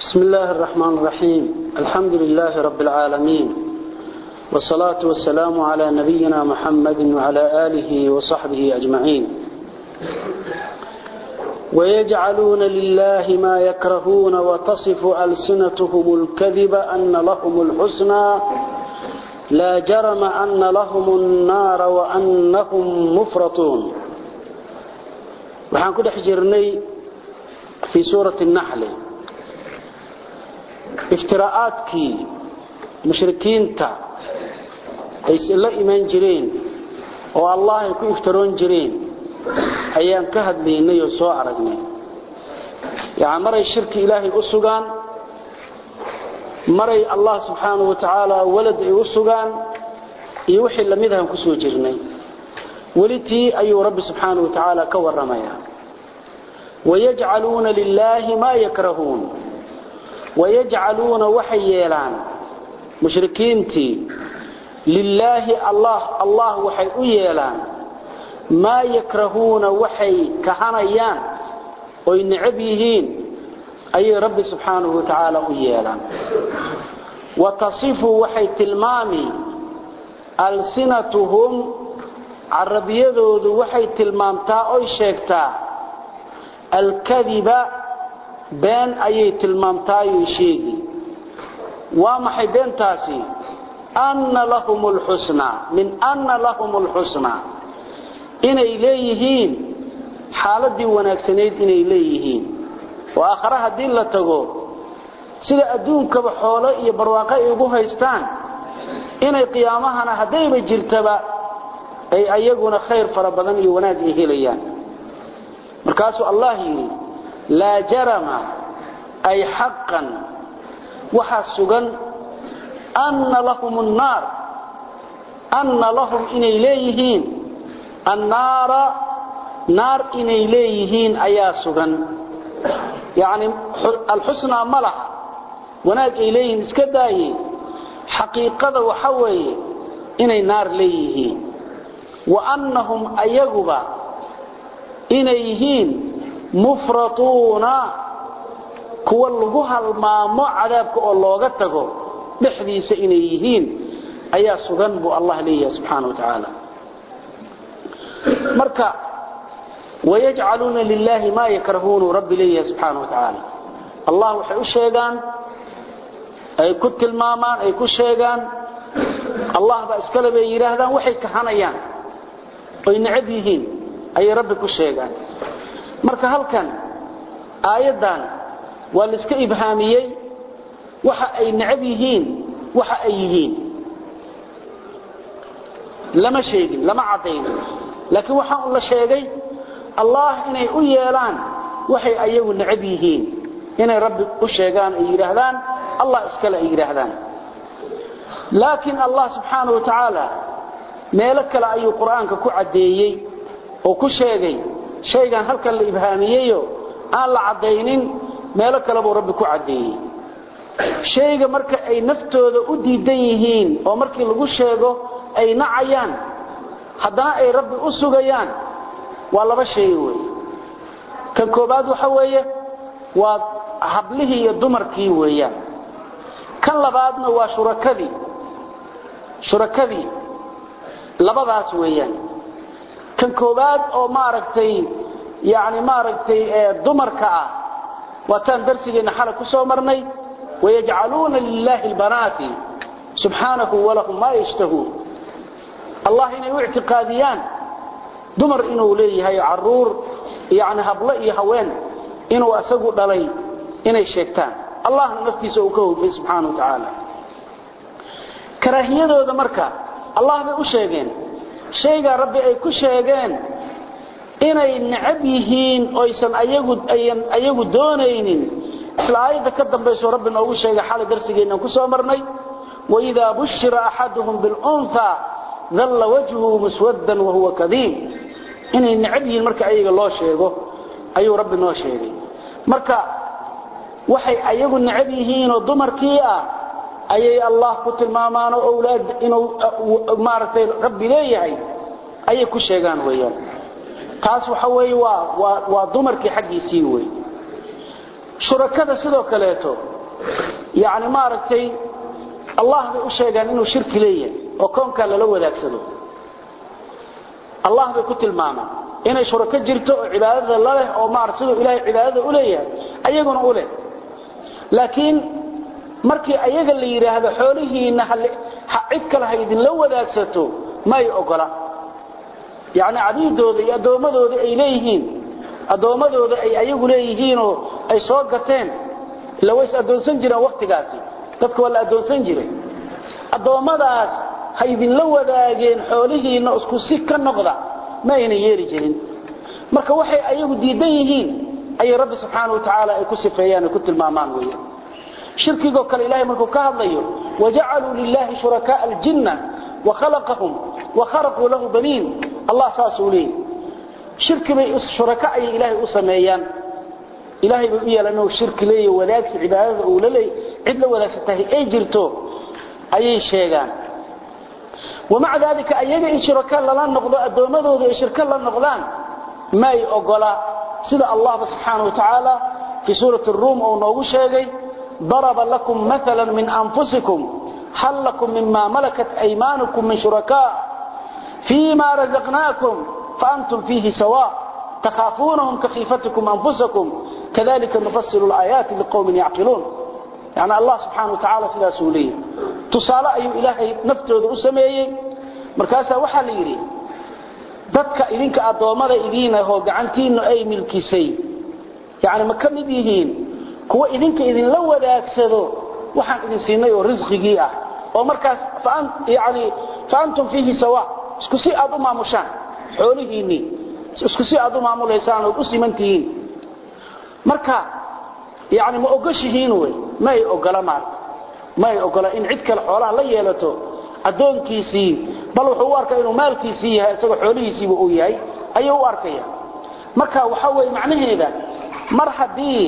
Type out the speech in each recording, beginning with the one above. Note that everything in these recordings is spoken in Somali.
بسم الله الرحمن الرحيم الحمد لله رب العالمين والصلاة والسلام على نبينا محمد وعلى آله وصحبه أجمعين ويجعلون لله ما يكرهون وتصف ألسنتهم الكذب أن لهم الحسنى لا جرم أن لهم النار وأنهم مفرطون وحان كده حجرني في سورة النحل افتراءاتكي مشركين تا ay la iman jireen oo allah ay ku iftaroon jireen ayaan ka hadlaynay oo soo aragnay yaani maray shirki ilaahay u sugaan maray allah subhanahu wa ta'ala walad ay u sugaan iyo wixii lamid ah ku soo jirnay walitii ayuu rabbi subhanahu wa ta'ala ka waramaya wayaj'aluna lillahi ma yakrahun wayaj'aluna waxyeelan mushrikiintii lilaahi allah allah waxay u yeelaan maa yakrahuuna waxay kahanayaan oy necab yihiin ayay rabbi subxaanahu wa tacaala u yeelaan wa tasifu waxay tilmaami alsinatuhum carabiyadoodu waxay tilmaamtaa oy sheegtaa alkadiba been ayay tilmaamtaayoy sheegi waa maxay beentaasi أن لهم الحسنى من أن لهم الحسنى إني إليهين حالدي وناكسنيد إني إليهين وآخرها دين لتقو سيدا أدونك بحولة يبرواقع يقوها يستان إني قيامها هديب جرتبا أي أيقون خير فربضان يوناك إهليان مركاسو الله يري لا جرم أي حقا وحسقا أن لهم النار أن لهم إن إليهين النار نار إن إليهين أياسغا يعني الحسنى ملح وناك إليهين اسكداهي حقيقة وحوي إن نار ليهين وأنهم أيقبا إنيهين مفرطون كوا اللغوها المامو عذابك اللوغة تقو dhexdiisa inay yihiin ayaa sugan buu allah leeyahay subxaana wa tacaala marka wayajcaluuna lilaahi maa yakrahuunu rabbi leeyahay subxaana wa tacaala allah waxay u sheegaan ay ku tilmaamaan ay ku sheegaan allah baa iskale bay yidhaahdaan waxay kahanayaan oy necab yihiin ayay rabbi ku sheegaan marka halkan aayaddan waa la iska ibhaamiyey waxa ay nacab yihiin waxa ay yihiin lama sheegin lama cadayn laakiin waxa uu la sheegay allah inay u yeelaan waxay ayagu nacab yihiin inay rabbi u sheegaan ay yiraahdaan allah iskale ay yiraahdaan laakiin allah subhanahu wa ta'ala meelo kale ayuu quraanka ku cadeeyay oo ku sheegay shaygan halkan la ibhaamiyeeyo aan la cadaynin meelo kale buu rabbi ku cadeeyay shayga marka ay naftooda u diidan yihiin oo markii lagu sheego ay nacayaan haddana ay rabbi u sugayaan waa laba shay wey kan koobaad waxa weeye waa hablihii iyo dumarkii weeyaan kan labaadna waa shurakadii shurakadii labadaas weeyaan kan koobaad oo maaragtay yacni maaragtay dumarka ah waataan darsigeena xalay ku soo marnay ويجعلون لله البنات سبحانه ولهم ما يشتهون الله إنه اعتقاديان دمر إنه ليه عرور يعني هبلئي هوين إنه أسقوا دلي إنه الشيطان الله نفتي سوكه في سبحانه وتعالى كراهية دمرك الله بأشيغين شيغا ربي أي كشيغين inay nacab yihiin oysan ayagu ayan ayagu doonaynin isla aayada ka dambayso rabbi noogu sheegay xalay darsigeena ku soo marnay وإذا بشر أحدهم بالأنثى ظل وجهه مسودا وهو كذيب إن النعبه المركة أيها الله شيئه أي رب الله شيئه مركة وحي أيها النعبهين وضمر كيئة أي الله قتل مامان وأولاد إنه مارتي ربي ليه أي كل شيئان ويان taas waxa weeye waa waa waa dumarkii xaqiisii way shurakada sidoo kaleeto yani maaragtay allah bay u sheegaan inuu shirki leeyahay oo koonkaa lala wadaagsado allah bay ku tilmaamaan inay shurako jirto oo cibaadada la leh oo maarata siduu ilaahay cibaadada u leeyahay ayaguna u leh laakiin markii ayaga la yidhaahdo xoolihiinna cid kale ha idinla wadaagsato may ogola yacni cabiidooda iyo addoommadooda ay leeyihiin addoommadooda ay ayagu leeyihiinoo ay soo gateen illa ways addoonsan jireen wakhtigaasi dadka waa la addoonsan jiray addoommadaas ha idinla wadaageen xoolihiinna isku si ka noqda ma ayna yeeli jirin marka waxay ayagu diidan yihiin ayay rabbi subxaana wa tacaala ay ku sifeeyaan ay ku tilmaamaan weeyaan shirkigoo kale ilahay markuu ka hadlayo wajacaluu lilahi shurakaaa aljinna wakhalaqahum wakharaquu lahu baniin allah saasuu leeyay shirki bay shuraka ayay ilaahay u sameeyaan ilaahay bay u yeelaan inuu shirki leeyahy wadaagsi cibaadada uu la leey cid la wadaagsantahay ay jirto ayay sheegaan wamaca daalika ayaga in shiraka lala noqdo addoommadooda ay shirka la noqdaan may ogola sida allahba subxaana wa tacaala fii suurati ruum uu noogu sheegay daraba lakum maala min anfusikum hal lakum mima malakat aymaanukum min shurakaa fii ma razaqnaakum faantum fiihi sawa takhaafuunahum kakhiifatikum anfusakum kadalika nufasilu laayaati liqowmin yacqiluun yani allah subxaana wa tacala sidaasuu leeyahy tusaale ayuu ilaahay naftooda u sameeyey markaasaa waxaa la yidhi dadka idinka addoommada idiinahoo gacantiinnu ay milkisay yani ma ka mid yihiin kuwa idinka idinla wadaagsado waxaan idin siinay oo risqigii ah oo markaas yani fa antum fiihi sawa isku si aad u maamushaan xoolihiinnii isku si aad u maamulaysaan ood u siman tihiin marka yani ma ogoshihiin wey ma ay ogola maarta ma ay ogola in cid kale xoolaha la yeelato addoonkiisii bal wuxuu u arkaa inuu maalkiisii yahay isagoo xoolihiisiiba uu yahay ayuu u arkaya marka waxa weye macnaheeda mar haddii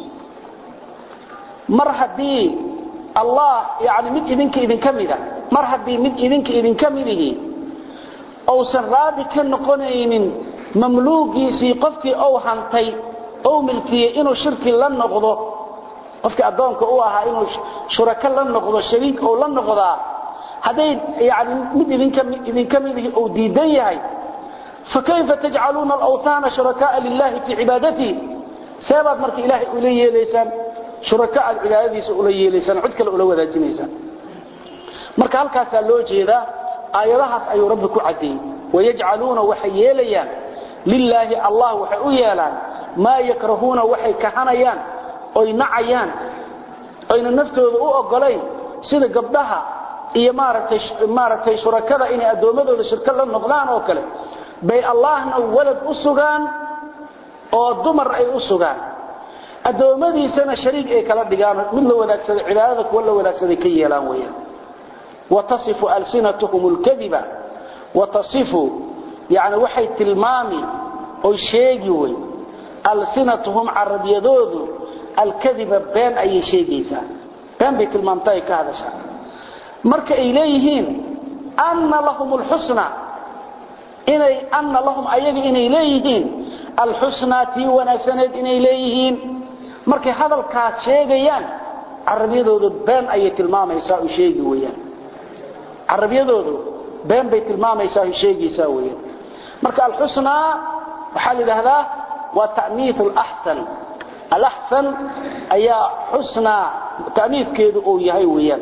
mar haddii allah yani mid idinka idinka mida mar haddii mid idinka idinka midihi uusan raadi ka noqonaynin mamluugiisii qofkii ou hantay ou milkiyey inuu shirki la noqdo qofkii addoonka u ahaa inuu shurako la noqdo shariik ou la noqdaa hadday yani mid idinka midihi uu diidan yahay fakayfa tajcaluuna alawhaana shurakaaa lilahi fii cibaadatii seebaad marka ilaahay ula yeelaysaan shuraka aad cibaadadiisa ula yeelaysaan cid kale ula wadaajinaysaan marka halkaasaa loo jeedaa aayadahaas ayuu rabbi ku caddeeyey wayajcaluuna waxay yeelayaan lilaahi allah waxay u yeelaan maa yakrahuuna waxay kahanayaan oy nacayaan oyna naftooda u ogolayn sida gabdhaha iyo maaragtay maaragtay shurakada inay addoommadooda shirka la noqdaan oo kale bay allahna walad u sugaan oo dumar ay u sugaan addoommadiisana shariig ay kala dhigaan mid la wadaagsaday cibaadada kuwa la wadaagsaday ka yeelaan weeyaan watasifu alsinatuhum alkadiba watasifu yani waxay tilmaami oy sheegi wey alsinatuhum carabiyadoodu alkadiba been ayay sheegaysaa been bay tilmaamta ay ka hadashaa marka ay leeyihiin anna lahum alxusna inay anna lahum ayaga inay leeyihiin alxusnaa tii wanaagsaneed inay leeyihiin markay hadalkaas sheegayaan carabiyadoodu been ayay tilmaamaysaa u sheegi weyaan carabiyadoodu been bay tilmaamaysaa u sheegaysaa weyaan marka alxusnaa waxaa la yidhaahdaa waa ta'niiu alaxsan alaxsan ayaa xusnaa ta'niidkeedu uu yahay weyaan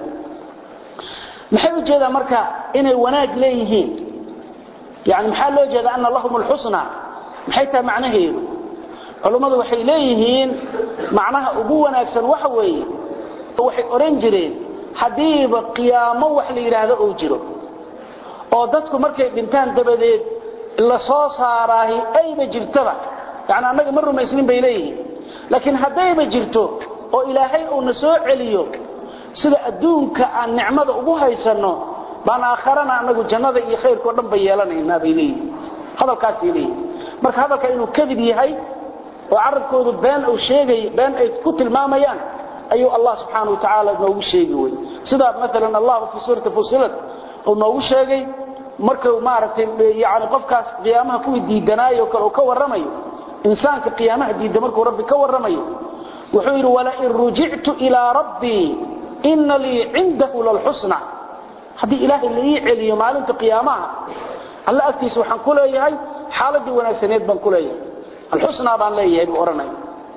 maxay u jeedaan marka inay wanaag leeyihiin yani maxaa loo jeeda ana lahum alxusna maxay tahay macnaheedu culummadu waxay leeyihiin macnaha ugu wanaagsan waxa weeye waxay odhan jireen haddiiba qiyaamo wax la yidhaahdo uu jiro oo dadku markay dhintaan dabadeed la soo saaraahi ayba jirtaba yani annaga ma rumaysnin bay leeyihiin laakiin haddayba jirto oo ilaahay uuna soo celiyo sida adduunka aan nicmada ugu haysanno baan aakharana anagu jannada iyo khayrkao dhan ba yeelanaynaa bay leeyihin hadalkaasay leeyihin marka hadalka inuu kadib yahay oo carabkoodu been uu sheegay been ay ku tilmaamayaan ayuu allah subxaana wa tacaala noogu sheegi wey sida maalan allah fii suurati fusilat uu noogu sheegay markuu maaragtay yani qofkaas qiyaamaha kuwii diidanaayo kale uu ka warramayo insaanka qiyaamaha diidda markuu rabbi ka warramayo wuxuu yidhi walain rujictu ilaa rabbii ina lii cindahu lalxusna haddii ilaahay la ii celiyo maalinta qiyaamaha alla agtiisa waxaan ku leeyahay xaaladii wanaagsaneed baan ku leeyahay alxusnaa baan leeyahay buu odhanaya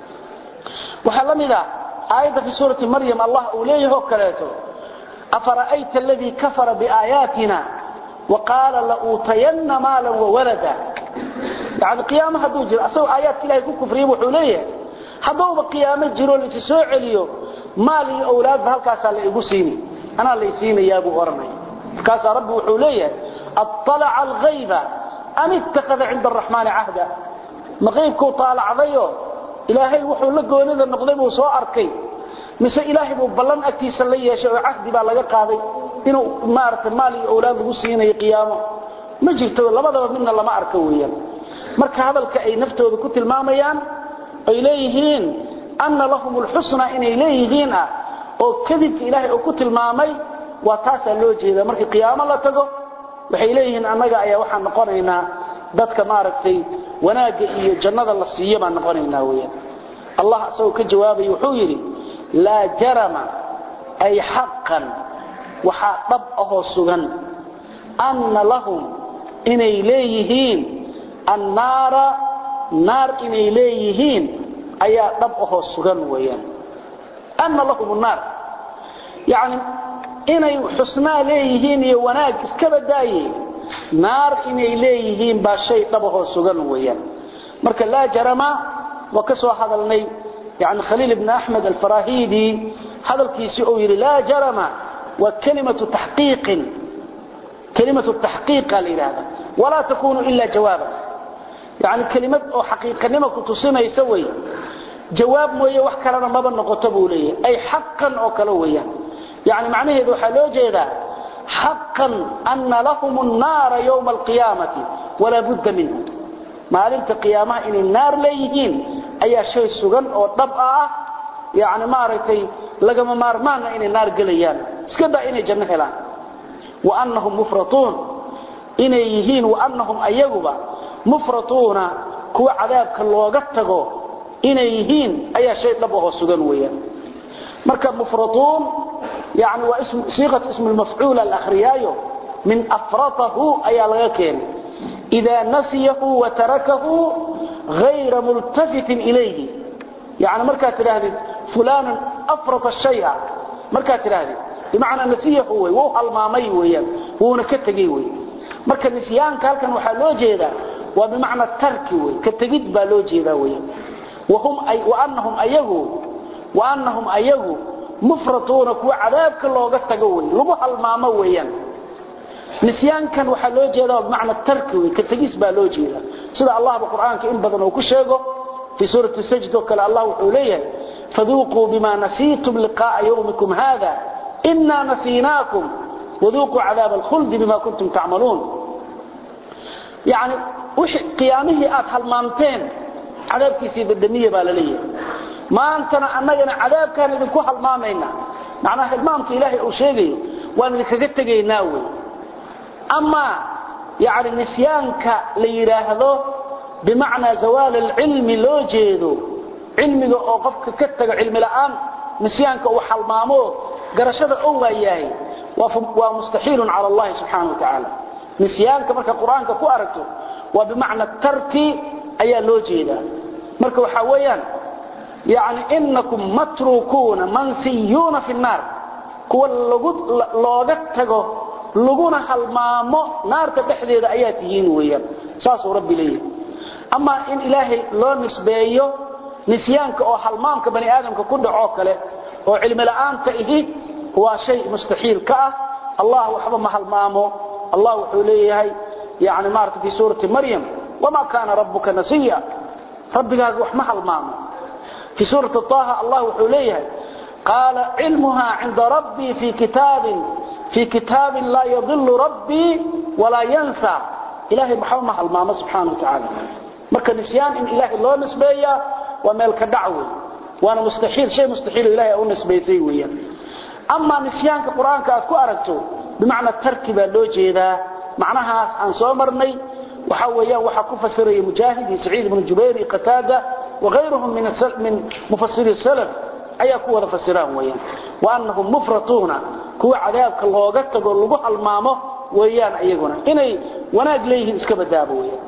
waxaa la mid ah aayadda fi suurati maryam allah uu leeyahay oo kaleeto afara'ayta aladii kafara biaayaatina waqaala lauutayanna maalan wawalada yani qiyaamo hadduu jiro asagoo aayaadka ilahay ku kufriya wuxuu leeyahay haddauba qiyaamo jiro laisi soo celiyo maal iyo awlaadba halkaasaa la igu siini anaa lay siinayaa buu odhanaya markaasaa rabbi wuxuu leeyahay aطalaca alghayba am ittakhada cinda araxmaani cahda ma qaybkuu taalacdayo ilaahay wuxuu la goonida noqday buu soo arkay mise ilaahay buu ballan agtiisa la yeeshay oo cahdi baa laga qaaday inuu maaragtay maal iyo awlaad lagu siinayo qiyaamo ma jirto labadaba midna lama arko weeyaan marka hadalka ay naftooda ku tilmaamayaan ay leeyihiin anna lahum alxusna inay leeyihiin ah oo kadibka ilaahay uu ku tilmaamay waa taasaa loo jeeda markii qiyaamo la tago waxay leeyihiin annaga ayaa waxaan noqonaynaa dadka maaragtay wanaagga iyo jannada la siiyo baan noqonaynaa weyaan allah isagoo ka jawaabay wuxuu yidhi laa jarama ay xaqan waxaa dhab ahoo sugan anna lahum inay leeyihiin annaara naar inay leeyihiin ayaa dhab ahoo sugan weyaan anna lahum naar yani inay xusnaa leeyihiin iyo wanaag iska badaaye naar inay leeyihiin baa shay dhabahoo sugan weeyaan marka laa jarama waa ka soo hadalnay yani khaliil ibn axmed alfarahidi hadalkiisii uu yidhi laa jarama waa kalimatu taxqiiqin kalimatu taxqiiqa la yidhaahda walaa takunu ila jawaaba yani kelimad oo xaqiiqanimo ku tusinaysa wey jawaab mooye wax kalena maba noqoto buu leeyahay ay xaqan oo kale weeyaan yani macnaheedu waxaa loo jeedaa xaqan ana lahum nnaara ywma alqiyaamati walaa budda minha maalinta qiyaamaha inay naar leeyihiin ayaa shay sugan oo dhab ah yani maaragtay lagama maarmaana inay naar gelayaan iska daa inay janno helaan waanahum mufratuun inay yihiin waanahum ayaguba mufratuuna kuwa cadaabka looga tago inay yihiin ayaa shay dhab ahoo sugan weeyaan marka mufratuun yani waa siiqat ismu lmafcuul alakhriyaayo min afratahu ayaa laga keenay idaa nasiyahu watarakahu hayra multafitin ilayhi yani markaad tidhaahdid fulanan afrata shaya markaad tidhaahdid bimacnaa nasiyahu wey wuu halmaamay weeyaan wuuna ka tegey wey marka nisyaanka halkan waxaa loo jeedaa waa bimacna tarki wey ka tegid baa loo jeedaa weeyaan waanahum ayagu waanahum ayagu mufratuuna kuwa cadaabka looga tago wey lagu halmaamo weeyaan nisyaankan waxaa loo jeedaa bimacna tarki wey ka tegis baa loo jeedaa sida allahba qur'aanka in badan uu ku sheego fii suurati sajd oo kale allah wuxuu leeyahay faduuquu bima nasiitum liqa'a yawmikum hada ina nasiinaakum waduuquu cadaaba alkhuldi bima kuntum tacmaluun yani qiyaamihii aad halmaamteen cadaabkiisii dadamiya baa la leeyahay maantana annagana cadaabkaan idinku halmaamayna macnaha hilmaamka ilaahay uu sheegayo waan idinkaga tegaynaa wey amaa yani nisyaanka la yidhaahdo bimacnaa zawaal alcilmi loo jeedo cilmiga oo qofka ka tago cilmi la'aan nisyaanka uu halmaamo garashada oo waayahay waa mustaxiilun cala allahi subxaana wa tacaala nisyaanka marka qur-aanka ku aragto waa bimacna tarki ayaa loo jeedaa marka waxaa weeyaan yani inakum matrukuuna mansiyuuna fi nnaar kuwa looga tago laguna halmaamo naarta dhexdeeda ayaa tihiin weeyaan saasuu rabbi leeyahay amaa in ilaahay loo nisbeeyo nisyaanka oo halmaamka bani aadamka ku dhacoo kale oo cilmi la'aanta ihi waa shay mustaxiil ka ah allah waxba ma halmaamo allah wuxuu leeyahay yani maarata fi suurati maryam wma kaana rabuka nasiya rabbigaaga wax ma halmaamo fii suurati طaha allah wuxuu leeyahay qaala cilmuha cinda rabbii fii kitaabin laa yadilu rabbii walaa yansa ilahay waxba ma halmaamo subxaana wa tacaala marka nisyaan in ilaahay loo nisbeeyaa waa meel ka dhac wey waana mustaxiil shay mustaxiilo ilahay u nisbaysay weeyaan amaa nisyaanka qur-aanka aad ku aragto bimacna tarki baa loo jeedaa macnahaas aan soo marnay waxa weeyaan waxa ku fasiraya mujaahid iyo saciid ibn jubayr iyo qataada وغيرهم من من مفسري السلف ayaa ku wada fasiraan weeyaan waannahum mufratuuna kuwa cadaabka looga tago lagu halmaamo weeyaan ayaguna inay wanaag leeyihiin iska badaabo weeyaan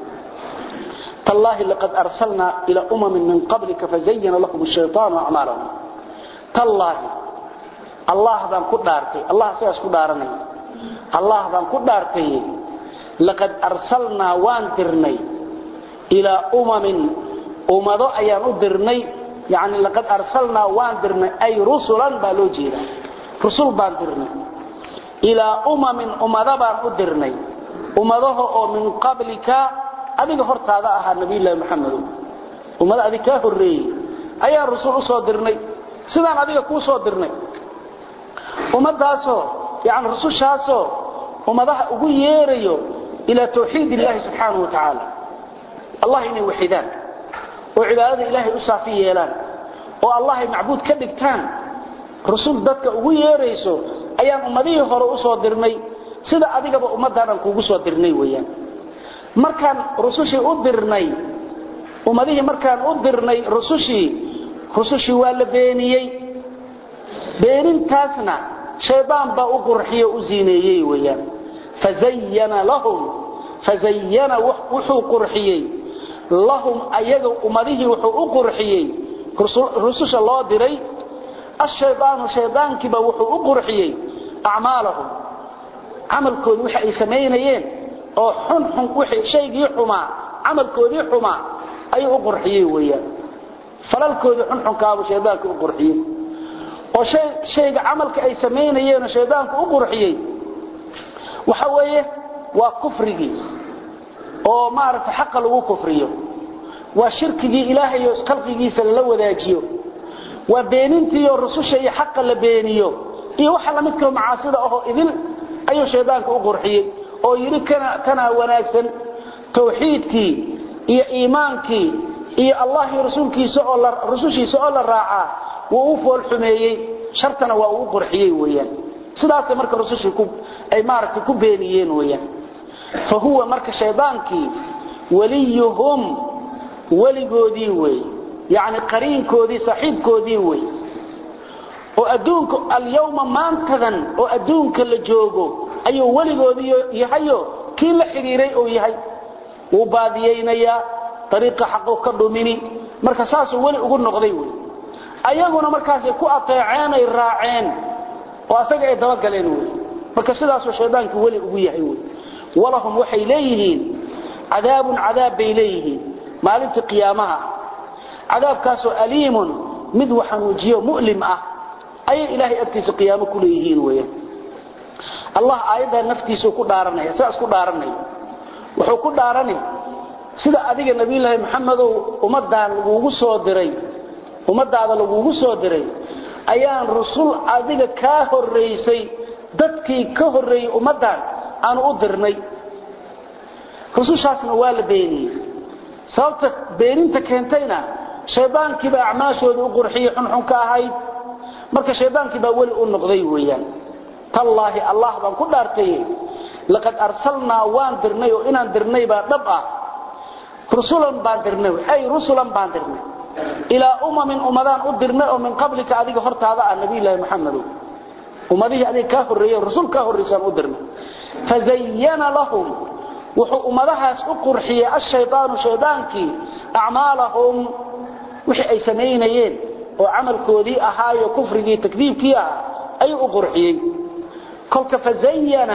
تالله لقد أرسلنا إلى أمم من قبلك فزين لهم الشيطان أعمالهم تالله الله بان كدارتي الله سياس كدارني الله بان كدارتي لقد أرسلنا وان درني إلى أمم أمضو أيان درني يعني لقد أرسلنا وان درني أي رسلا بالوجيرا رسول بان درني إلى أمم أمضو بان درني أمضوه من قبلك adiga hortaada ahaa nabiyullaahi maxamed ummada adiga ka horeeyay ayaa rasuul u soo dirnay sidaan adiga kuu soo dirnay ummadaasoo yani rusushaasoo ummadaha ugu yeerayo ilaa tawxiid illaahi subxaanahu wa tacaala allah inay waxidaan oo cibaadada ilaahay u saafi yeelaan oo allahay macbuud ka dhigtaan rusul dadka ugu yeerayso ayaan ummadihii hore u soo dirnay sida adigaba ummaddaanaan kuugu soo dirnay weeyaan markaan rusushii u dirnay ummadihii markaan u dirnay rusushii rusushii waa la beeniyey beenintaasna shaydaan baa u qurxiyo u ziineeyey weeyaan fazayyana lahum fazayyana wuxuu qurxiyey lahum ayaga ummadihii wuxuu u qurxiyey rususha loo diray ashaydaanu shaydaankiiba wuxuu u qurxiyey acmaalahum camalkooda waxa ay samaynayeen oo xun xun wixii shaygii xumaa camalkoodii xumaa ayuu u qurxiyey weeyaan falalkoodii xun xunkaabu shaydaanka u qurxiyey oo shay shayga camalka ay samaynayeen shaydaanku u qurxiyey waxa weeye waa kufrigii oo maaragtay xaqa lagu kufriyo waa shirkigii ilaahay iyo khalqigiisa lala wadaajiyo waa beenintii oo rususha iyo xaqa la beeniyo iyo waxa la midka macaasida ahoo idil ayuu shaydaanka u qurxiyey oo yiri kana kana wanaagsan tawxiidkii iyo iimaankii iyo allah iyo rasuulkiisa oo la rusushiisa oo la raaca wuu u fool xumeeyay shartana waa uu qurxiyay weeyaan sidaas marka rusushii ku ay maaragtay ku beeniyeen weeyaan fa huwa marka shaydaankii waliyuhum waligoodii weey yani qariinkoodii saaxiibkoodii weey oo adduunka alyawma maantadan oo adduunka la joogo ayuu weligoodii yahayo kii la xidhiiray uu yahay wuu baadiyeynayaa dariiqa xaqu ka dhumini marka saasuu weli ugu noqday wey ayaguna markaasay ku ateeceen ay raaceen oo asaga ay dabagaleen wey marka sidaasuu shaydaankii weli ugu yahay wey walahum waxay leeyihiin cadaabun cadaab bay leeyihiin maalintii qiyaamaha cadaabkaasoo aliimun mid waxanuujiyo mu'lim ah ayay ilaahay agtiisa qiyaamo ku leeyihiin weeyaan allah aayadda naftiisa ku dhaaranaya saas ku dhaaranaya wuxuu ku dhaarani sida adiga nabiyullaahi maxamedow ummadaan lagugu soo diray ummadaada lagugu soo diray ayaan rusul adiga kaa horeysay dadkii ka horeeyey ummadaan aanu u dirnay rusushaasna waa la beeniyey sababta beeninta keentayna shaydaankiibaa acmaashooda u qurxiyey xunxun ka ahayd marka shaydaankii baa weli u noqday weeyaan tallaahi allah baan ku dhaartay laqad arsalnaa waan dirnay oo inaan dirnay baa dhab ah rusulan baan dirnay ay rusulan baan dirnay ilaa umamin ummadaan u dirnay oo min qablika adiga hortaada ah nabiyullaahi maxamedow ummadihii adiga kaa horreeyey rasul kaa horraysaan u dirnay fazayyana lahum wuxuu ummadahaas u qurxiyey ashaydaanu shaydaankii acmaalahum wixii ay samaynayeen oo camalkoodii ahaayo kufrigii takdiibkii ah ayuu u qurxiyey kolka fazayyana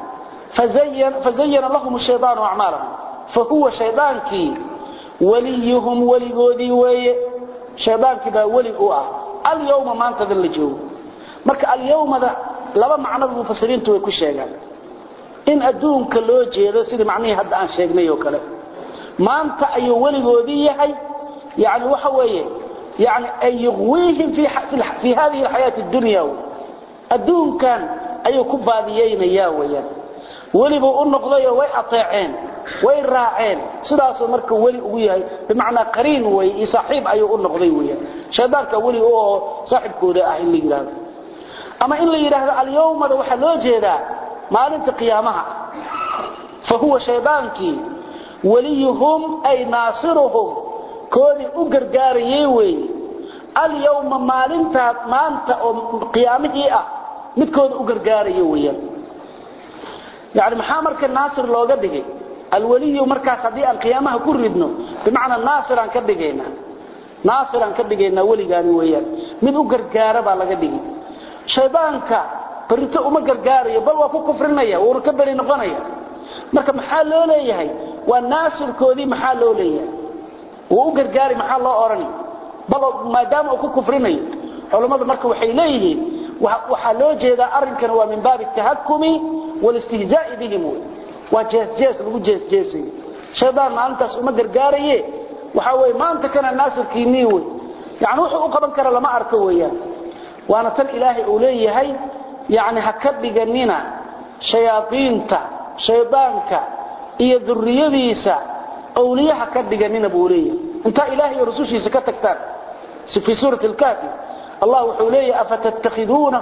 fazayyana lahum shaydaanu acmaalahum fahuwa shaydaankii waliyuhum weligoodii weeye shaydaankii baa weli u ah alyawma maantadan la joogo marka alyawmada laba macnoba mufasiriintu way ku sheegaan in adduunka loo jeedo sidii macnihii hadda aan sheegnay oo kale maanta ayuu weligoodii yahay yani waxa weeye yani ay yuqwiihim fi hadihi alxayaati addunya adduunkan ayuu ku baadiyeynayaa weyaan welibuu u noqdayoo way ateeceen way raaceen sidaasuu marka weli ugu yahay bimacnaa qariin wey iyo saaxiib ayuu u noqday weyaan shaydaanka weli u oo saaxibkooda ah in la yidhaahdo ama in la yidhaahdo alyawmada waxaa loo jeedaa maalinta qiyaamaha fa huwa shaydaankii waliyuhum ay naasiruhum koodii u gargaarayay weeye alyawma maalintaa maanta oo qiyaamihii ah midkooda u gargaaraya weeyaan yani maxaa marka naasir looga dhigay alwaliyu markaas haddii aan qiyaamaha ku ridno bimacnaa naasiraan ka dhigaynaa naasiraan ka dhigaynaa weligaani weeyaan mid u gargaara baa laga dhigi shaydaanka barito uma gargaarayo bal waa ku kufrinaya wuuna ka beri noqonaya marka maxaa loo leeyahay waa naasirkoodii maxaa loo leeyahay wuu u gargaari maxaa loo odhani bal maadaama uu ku kufrinayo culammadu marka waxay leeyihiin waxaa loo jeedaa arrinkan waa min baabi tahakumi walistihzaa'i bihim wey waa jeesjees lagu jeesjeesayo shaydaan maalintaas uma gargaaraye waxaa weye maanta kana naasirkiinii wey yani wuxuu u qaban kara lama arko weeyaan waana tan ilaahay uu leeyahay yani ha ka dhiganina shayaaiinta shaydaanka iyo duriyadiisa awliye ha ka dhiganina buu leeyahay intaa ilaahay iyo rusushiisa ka tagtaan في سورة الكافي الله وحوليه أفتتخذونه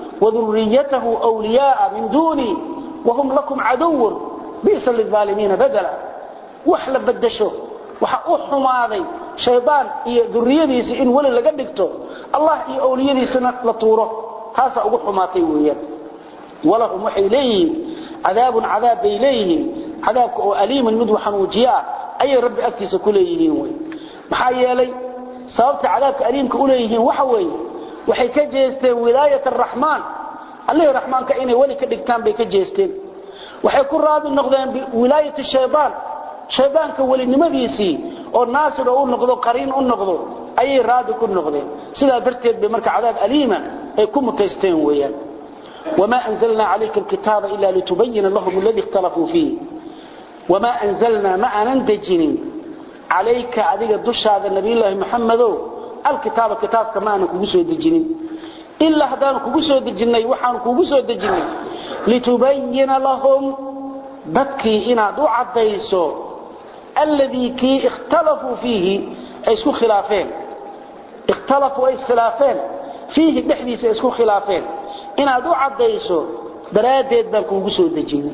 وذريته أولياء من دوني وهم لكم عدو بئس للظالمين بدلا وحلا بدشو وحأوحهم هذا شيطان إيه ذريتيس إن ولي لقدكتو الله إيه أوليتيس لطوره هذا أقوحهم هاتيويا ولهم وحي إليه عذاب عذاب إليه عذاب أليم مدوحا وجياء أي رب أكتس كليه محايا لي sababta cadaabka aliimka u leeyihiin waxa weeye waxay ka jeesteen wilaayat araxmaan allihii raxmaanka inay weli ka dhigtaan bay ka jeesteen waxay ku raadi noqdeen wilaayat shaydaan shaydaanka welinimadiisii oo naasir oo u noqdo qariin u noqdo ayay raadi ku noqdeen sidaa darteed bay marka cadaab aliima ay ku mutaysteen weeyaan wamaa anzalnaa calayka alkitaaba ila litubayina lahum alladii ikhtalafuu fiih wamaa anzalnaa ma aanan dejinin عليك adiga dushaada nabi ilaahi maxamedow alkitaaba kitaabka ma aanan kugu soo dejinin ilaa haddaan kugu soo dejinay waxaan kugu soo dejinay litubayina lahum dadkii inaad u caddayso alladii kii ikhtalafuu fiihi ay isku khilaafeen ikhtalafuu ay iskhilaafeen fiihi dhexdiisa ay isku khilaafeen inaad u caddayso daraaddeed baan kuugu soo dejinay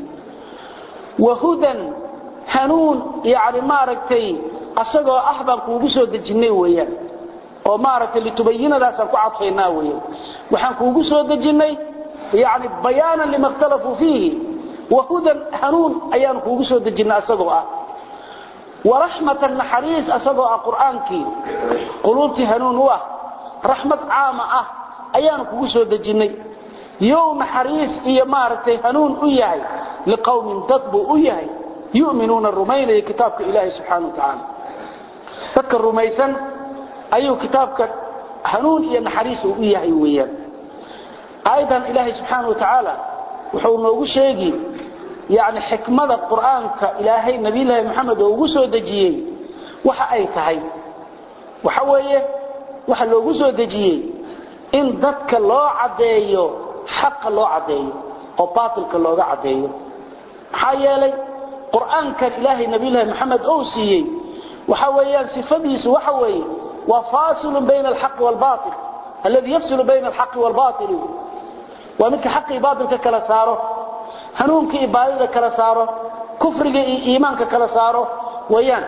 wahudan hanuun yani maaragtay asagoo ah baan kuugu soo dejinay weeyaan oo maaragtay litubayinadaasaan ku cadfaynaa weeyaan waxaan kuugu soo dejinnay yani bayaanan lima ikhtalafuu fiihi wahudan hanuun ayaan kuugu soo dejinnay asagoo ah waraxmatan naxariis asagoo ah qur'aankii quluubtii hanuun u ah raxmad caama ah ayaanu kugu soo dejinnay yow naxariis iyo maaragtay hanuun u yahay liqowmin dad buu u yahay yuminuuna rumaynaya kitaabka ilaahi subxaana watacaala dadka rumaysan ayuu kitaabka hanuun iyo naxariis uu u yahay weeyaan aayadan ilaahay subxaana wa tacaala wuxuu noogu sheegi yani xikmada qur'aanka ilaahay nabiyulaahi maxamed oo ugu soo dejiyey waxa ay tahay waxa weeye waxa loogu soo dejiyey in dadka loo caddeeyo xaqa loo caddeeyo oo baatilka looga caddeeyo maxaa yeelay qur'aankan ilaahay nabiyulaahi maxamed ou siiyey waxa weeyaan sifadiisu waxa weeye waa faasilun bayna alxaqi waalbaatil alladii yafsilu bayna alxaqi waalbaatili waa midka xaqi iyo baatilka kala saaro hanuunka iyo baadida kala saaro kufriga iyo iimaanka kala saaro weeyaan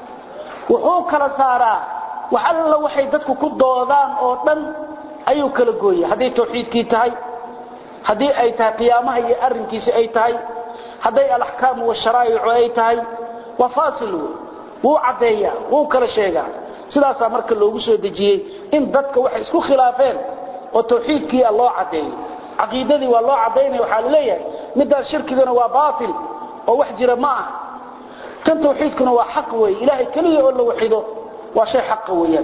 wuxuu kala saaraa wax alla waxay dadku ku doodaan oo dhan ayuu kala gooya hadday tawxiidkii tahay haddii ay tahay qiyaamaha iyo arrinkiisi ay tahay hadday alaxkaamu washaraa'icu ay tahay waa faasil wey wuu caddeeyaa wuu kala sheegaa sidaasaa marka loogu soo dejiyey in dadka waxay isku khilaafeen oo tawxiidkiia loo caddeeyo caqiidadii waa loo caddaynaya waxaa laleeyahay midaan shirkigana waa baatil oo wax jira ma ah kan tawxiidkuna waa xaq weeye ilaahay keliya oo la waxido waa shay xaqa weeyaan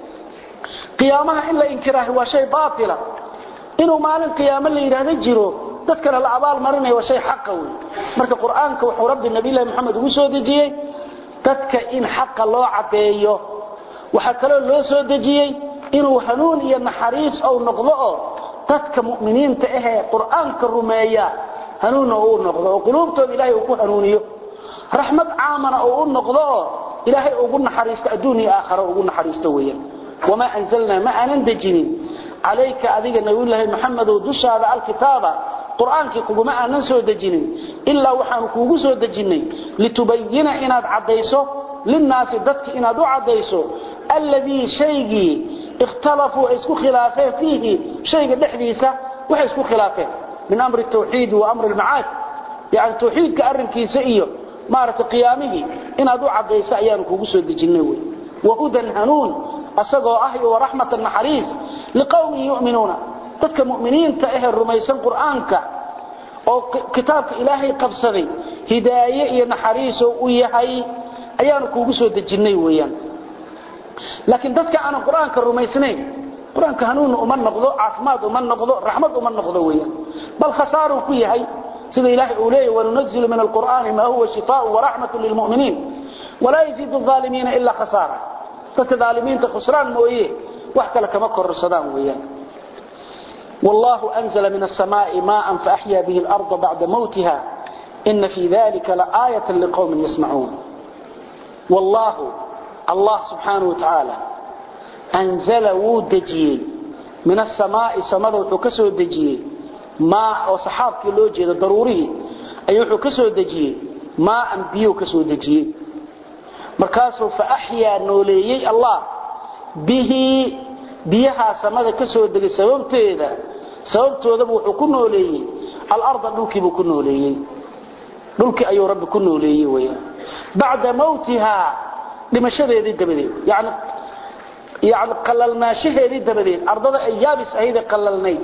qiyaamaha in la inkiraahi waa shay baatila inuu maalin qiyaamo la yidhaahdo jiro dadkana la abaal marinaya waa shay xaqa wey marka qur'aanka wuxuu rabbi nabiyullahi maxamed ugu soo dejiyey dadka in xaqa loo caddeeyo waxaa kaloo loo soo dejiyey inuu hanuun iyo naxariis ou noqdo oo dadka mu'miniinta ahee qur'aanka rumeeya hanuunna uu noqdo oo quluubtooda ilaahay uu ku hanuuniyo raxmad caamana uu u noqdo oo ilaahay ugu naxariisto adduun iyo aakhara ugu naxariisto weeyaan wamaa anzalnaa ma aanan dejinin calayka adiga nabiyullaahi maxamedow dushaada alkitaaba qur'aankii kuguma aanan soo dejinin ilaa waxaanu kuugu soo dejinnay litubayina inaad caddayso linnaasi dadka inaad u caddayso alladii shaygii ikhtalafuu ay isku khilaafeen fiihi shayga dhexdiisa waxay isku khilaafeen min amri tawxiidi wa amri lmacaad yani tawxiidka arrinkiisa iyo maaragtay qiyaamihii inaad u caddayso ayaanu kugu soo dejinnay wey wahudan hanuun asagoo ah iyo waraxmatan naxariis liqowmin yu'minuuna dadka mu'miniinta ahee rumaysan qur'aanka oo kitaabka ilaahay qabsaday hidaaye iyo naxariisoo u yahay ayaanu kuugu soo dejinnay weeyaan laakiin dadka aanan qur-aanka rumaysnayn qur-aanka hanuunna uma noqdo caafimaad uma noqdo raxmad uma noqdo weeyaan bal khasaaruu ku yahay sida ilaahay uu leeyahy wanunazilu min alqur'aani maa huwa shifaaءu waraxmatu lilmu'miniin walaa yaziidu الظaalimiina ilaa khasaara dadka dhaalimiinta khusraan mooye wax kale kama kororsadaan weeyaan والله أنزل من السماء ماء فأحيا به الأرض بعد موتها إن في ذلك لآية لقوم يسمعون والله الله سبحانه وتعالى أنزل ودجي من السماء سمد وحكسه دجي ماء وصحابك اللوجي ضروري أي وحكسه دجي ماء بيو كسو دجي مركاسه فأحيا نوليي الله به biyaha samada ka soo degay sababteeda sababtoodaba wuxuu ku nooleeyey alarda dhulkiibuu ku nooleeyey dhulkii ayuu rabbi ku nooleeyey weyaan bacda mawtihaa dhimashadeedii dabadeed yani yani qalalnaashaheedii dabadeed ardada ay yaabis ahayde qalalnayd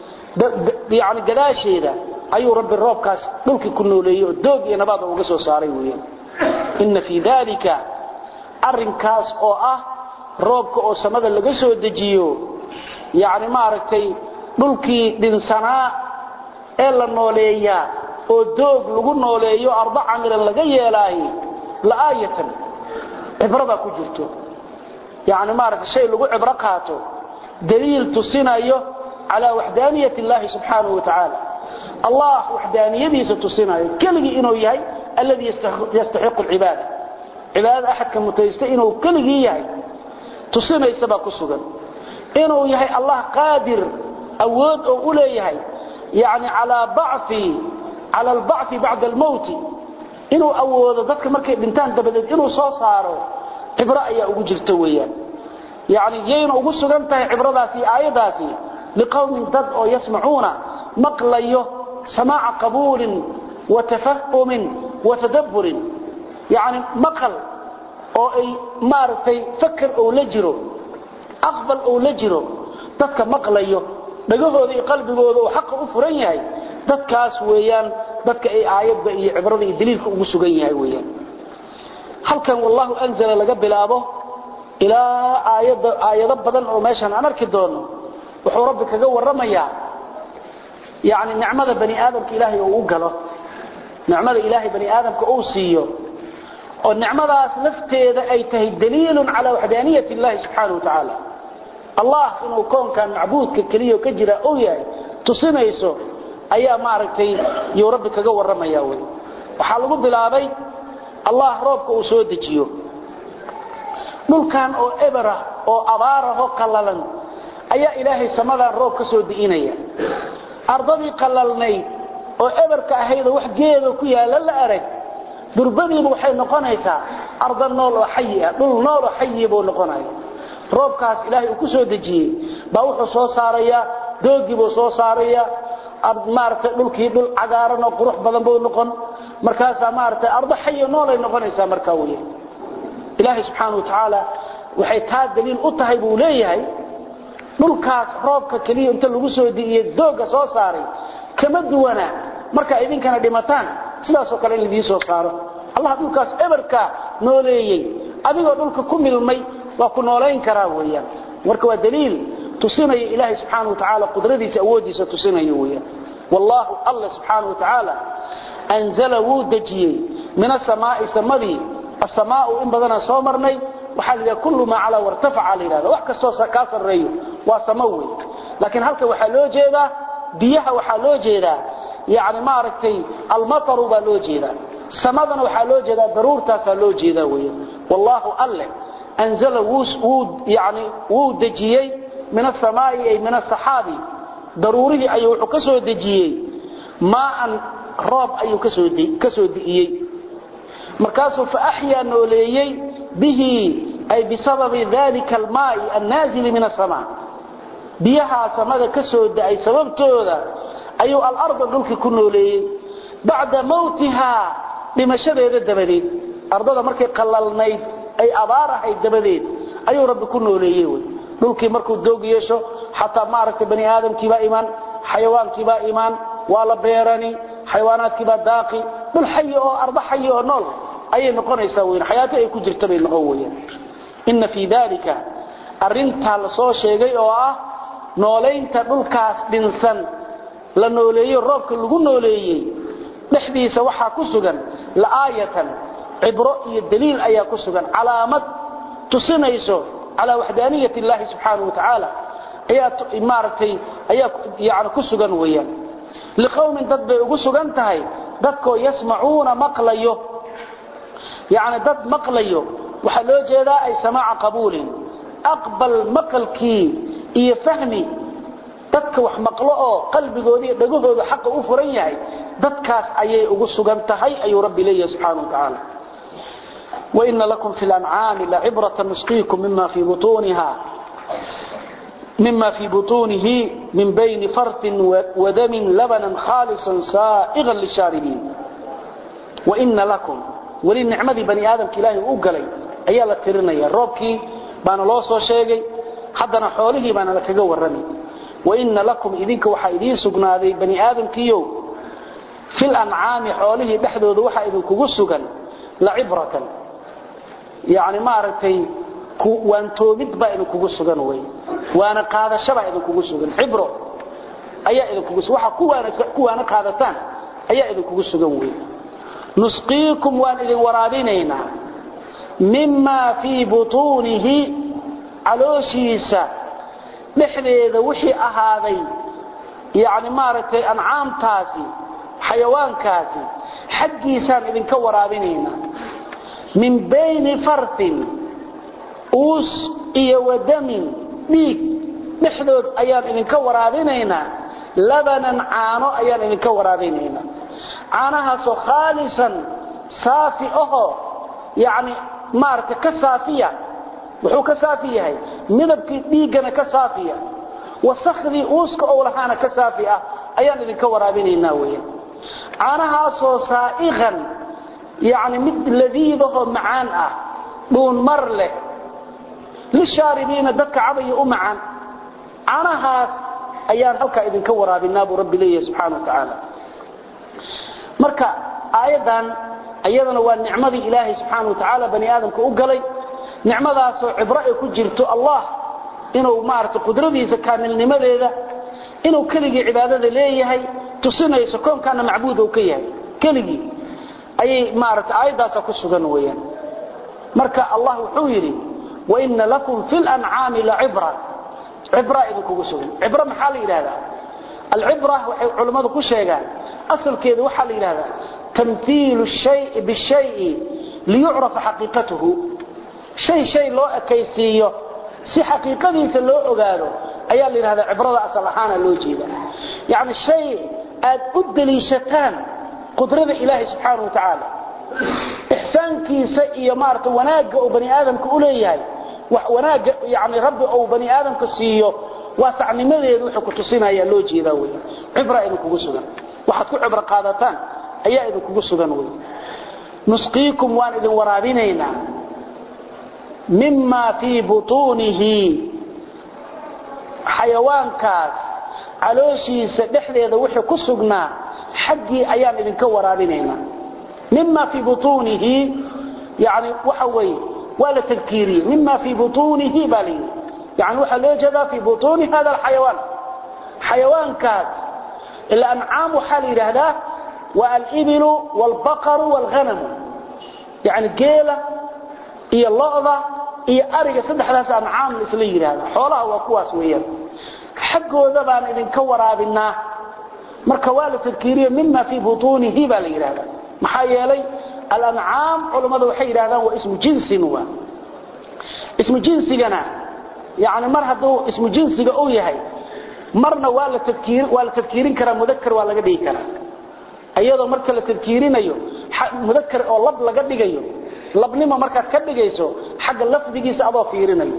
yani gadaasheeda ayuu rabbi roobkaas dhulkii ku nooleeyey oo doog iyo nabaad uga soo saaray weyaan ina fii dalika arinkaas oo ah roobka oo samada laga soo dejiyo yani maaragtay dhulkii dhinsanaa ee la nooleeyaa oo doog lagu nooleeyo ardo camilan laga yeelaay la'aayatan cibrada ku jirto yani maaragtay shay lagu cibro qaato daliil tusinayo calaa waxdaaniyat illaahi subxaanahu wa tacaala allah waxdaaniyadiisa tusinayo keligii inuu yahay alladii yastaxiqu alcibaada cibaadada axadka mutaysta inuu keligii yahay tusinaysa baa ku sugan inuu yahay allah qaadir awood oo u leeyahay yani calaa bacfi cala albacfi bacda almowti inuu awoodo dadka markay dhintaan dabadeed inuu soo saaro cibro ayaa ugu jirta weeyaan yani yayna ugu sugan tahay cibradaasi iyo aayadaasi liqowmin dad oo yasmacuuna maqlayo samaaca qabuulin wa tafahumin wa tadabburin yani maqal oo ay maaragtay fakar ou la jiro aqbal ou la jiro dadka maqlayo dhagahooda iyo qalbigooda uu xaqa u furan yahay dadkaas weeyaan dadka ay aayadda iyo cibrada iyo daliilka ugu sugan yahay weeyaan halkan wallahu anzala laga bilaabo ilaa aayada aayado badan oo meeshan aan arki doono wuxuu rabbi kaga warramayaa yani nicmada bani aadamka ilaahay uu u galo nicmada ilaahay bani aadamka uu siiyo oo nicmadaas lafteeda ay tahay daliilun calaa waxdaaniyat illahi subxaana wa tacaala allah inuu koonkan macbuudka keliya ka jira uu yahay tusinayso ayaa maaragtay yuu rabbi kaga warramaya wy waxaa lagu bilaabay allah roobka uu soo dejiyo dhulkan oo eberah oo abaarahoo qallalan ayaa ilaahay samadan roob ka soo di'inaya ardadii qallalnayd oo eberka ahaydoo wax geedoo ku yaalla la arag durbadiiba waxay noqonaysaa arda nool oo xayi ah dhul nool oo xayi buu noqonaya roobkaas ilaahay uu ku soo dejiyey baa wuxuu soo saarayaa doogii buu soo saarayaa maaragtay dhulkii dhul cagaaran oo qurux badan buu noqon markaasaa maaragtay ardo xayi noolay noqonaysaa markaa wey ilaahay subxaana wa tacaala waxay taa daliil u tahay buu leeyahay dhulkaas roobka keliya inta lagu soo di'iyey doogga soo saaray kama duwana markaa idinkana dhimataan sidaasoo kale in idiin soo saaro allah dhulkaas eberka nooleeyey adigoo dhulka ku milmay waa ku noolayn karaa weeyaan marka waa daliil tusinaya ilaahay subxaana wa tacaala qudradiisa awooddiisa tusinaya weeyaan wallaahu alla subxaana wa tacaala anzala wuu dejiyey min asamaa'i samadii asamaau in badanaan soo marnay waxaa la yidhaha kullu maa calaa wartafaca la yidhahda wax kastoo kaa sarreeyo waa samo wey laakiin halkan waxaa loo jeedaa biyaha waxaa loo jeedaa yani maaragtay almataru baa loo jeedaa samadana waxaa loo jeedaa daruurtaasaa loo jeedaa wey wallaahu alle anzala yani wuu dejiyey min asamaai ay min asaxaabi daruurihii ayuu wuxuu ka soo dejiyey maaan roob ayuu ka soo di'iyey markaasuu fa axyaa nooleeyey bihi ay bisababi dalika almaa'i annaazili min asamaa biyahaa samada ka soo da'ay sababtooda ayuu alarda dhulkii ku nooleeyey bacda mawtihaa dhimashadeeda dabadeed ardada markay qallalnayd ay abaar ahayd dabadeed ayuu rabbi ku nooleeyey wy dhulkii markuu doog yeesho xataa maaragtay bani aadamkiibaa imaan xayawaankiibaa imaan waa la beerani xayawaanaadkiibaa daaqi dhul xayi oo ardo xayi oo nool ayay noqonaysaa weyn xayaato ay ku jirta bay noqon weyaan inna fii dalika arrintaa la soo sheegay oo ah noolaynta dhulkaas dhinsan la nooleeyo roobka lagu nooleeyey dhexdiisa waxaa ku sugan la'aayatan cibro iyo daliil ayaa ku sugan calaamad tusinayso calaa waxdaaniyat illaahi subxaanahu wa tacaala ayaa maaragtay ayaa yani ku sugan weeyaan liqowmin dad bay ugu sugan tahay dadkoo yasmacuuna maqlayo yani dad maqlayo waxaa loo jeedaa ay samaaca qabuulin aqbal maqalkii iyo fahmi dadka wax maqlo oo qalbigooda iyo dhagahooda xaqa u furan yahay dadkaas ayay ugu sugan tahay ayuu rabbi leeyahay subxaanahu wa tacaala وإن لكم في الأنعام لعبرة نسقيكم مما في بطونها مما في بطونه من بين فرث ودم لبنا خالصا سائغا للشاربين وإن لكم وللنعمة بني آدم كلاه أقلي أيها لترنيا روبكي بانا لوصو شيغي حدنا حوله بانا لكغو ورمي وإن لكم إذنك وحا إذين سقنادي بني آدم كيو في الأنعام حوله دحدود وحا إذن كغو سقن لعبرة يعني ما أردتي وان تومد با إذن كغو سقن وي وانا قادة شبا إذن كغو سقن عبرة أيها إذن كغو سقن وحا كوانا قادتان أيها إذن كغو سقن وي نسقيكم وان إذن ورابينينا مما في بطونه علوشيسا dhexdeeda wixii ahaaday yani maaragtay ancaamtaasi xayawaankaasi xaggiisaan idinka waraabinaynaa min bayni farthin uus iyo wadamin dhiig dhexdood ayaan idinka waraabinaynaa labanan caano ayaan idinka waraabinaynaa caanahaasoo khaalisan saafi ahoo yani maaragtay ka saafiya wuxuu ka saafi yahay midabkii dhiiggana ka saafiya wasakhdii uuska ou lahaana ka saafi ah ayaan idinka waraabinaynaa weeyaan caanahaasoo saa'iqan yacni mid ladiidahoo macaan ah dhuun mar leh lishaaribiina dadka cabaya u macaan caanahaas ayaan halkaa idinka waraabinaa buu rabbi leeyahay subxaana wa tacaala marka aayaddan iyadana waa nicmadii ilaahay subxaana wa tacaala bani aadamka u galay nicmadaasoo cibro ay ku jirto allah inuu maaragtay qudradiisa kaamilnimadeeda inuu keligii cibaadada leeyahay tusinayso koonkaana macbuud uu ka yahay keligii ayay maaragtay aayaddaasa ku sugan weeyaan marka allah wuxuu yidhi waina lakum fi lancaami lacibra cibra idinkugu sugan cibro maxaa la yidhahdaa alcibra waxay culammadu ku sheegaan asalkeedu waxaa la yidhahdaa tamhiilu shayi bishayi liyucrafa xaqiiqatuhu shay shay loo ekaysiiyo si xaqiiqadiisa loo ogaado ayaa la yidhahdaa cibrada asal ahaana loo jeeda yacni shay aad u daliishataan qudrada ilaahay subxaana wa tacaala ixsaankiisa iyo maarata wanaagga uu bani aadamka u leeyahay wanaagga yani rabbi uu bani aadamka siiyo waasacnimadeedu wuxuu ku tusinaya loo jeedaa wey cibra idinkugu sugan waxaad ku cibro qaadataan ayaa idinkugu sugan wey nusqiikum waan idin waraabinaynaa mima fii butuunihi xayawaankaas calooshiisa dhexdeeda wixii ku sugnaa xaggii ayaan idinka waraabinaynaa mima fii butuunihi yani waxa weeye waa la tadkiiriyey mima fii butuunihi baa layidhi yani waxaa loo jeedaa fii butuuni hada alxayawaan xayawaankaas ila ancaam waxaa la yidhaahdaa waa alibilu waalbaqaru waalghanamu yani geela iyo lo'da iyo ariga saddexdaas ancaam isla yidhaahda xoolaha waa kuwaas weeyaan xaggooda baan idinka waraabinaa marka waa la tadkiiriye mima fii butuunihi baa la yidhahda maxaa yeelay alancaam culammada waxay yidhahdaan waa ismu jinsin waa ismu jinsigana yani mar hadduu ismu jinsiga uu yahay marna waa la tadkiir waa la tadkiirin karaa mudakar waa laga dhigi karaa iyadoo marka la tadkiirinayo mudakar oo lab laga dhigayo labnimo markaad ka dhigayso xagga lafdigiisa adoo fiirinayo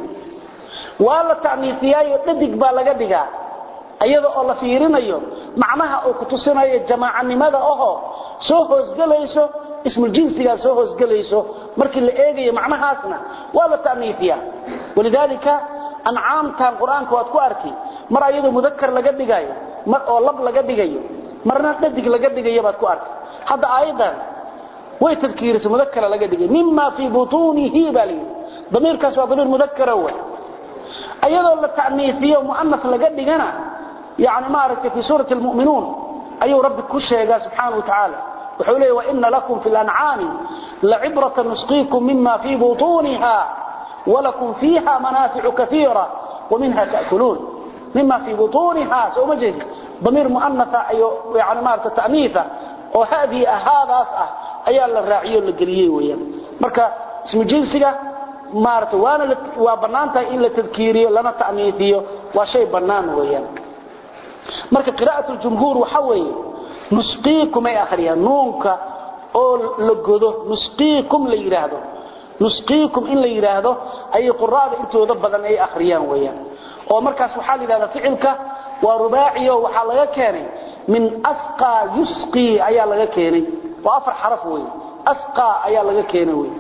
waa la ta'niifiyaayo dhadig baa laga dhigaa iyada oo la fiirinayo macnaha uu ku tusinayo jamaacanimada ahoo soo hoosgelayso ismuljinsigaa soo hoosgelayso markii la eegayo macnahaasna waa la ta'niifiyaa walidaalika ancaamtan qur-aanka waad ku arki mar ayadoo mudakar laga dhigayo mar oo lab laga dhigayo marna dhadig laga dhigayo baad ku arki hadda aayadan way tadkiirisay mudakara laga dhigay mima fii butuunihi baa layidhi damiirkaas waa damiir mudakara wey ayadoo la ta'niifiyo mu'anas laga dhigana يعني ما رأيت في سورة المؤمنون أي رب كشيغا سبحانه وتعالى وحوليه وإن لكم في الأنعام لعبرة نسقيكم مما في بطونها ولكم فيها منافع كثيرة ومنها تأكلون مما في بطونها سوى مجد ضمير مؤنثة يعني ما رأيت تأنيثة وهذه هذا أسأه أيها الراعي اللي ويا مركا اسم جنسك ما رأيت وانا وبنانتا إلا تذكيري لنا تأنيثي وشيء بنان ويا marka qiraa'atu jumhuur waxa weeye nusqiikum ay akhriyaan nuunka oo la godo nusqiikum la yiraahdo nusqiikum in la yiraahdo ay quraada intooda badan ay akhriyaan weeyaan oo markaas waxa la yiraahdaa ficilka waa rubaaci oo waxa laga keenay min asqa yusqi ayaa laga keenay waa afar xaraf weey asqa ayaa laga keenay weey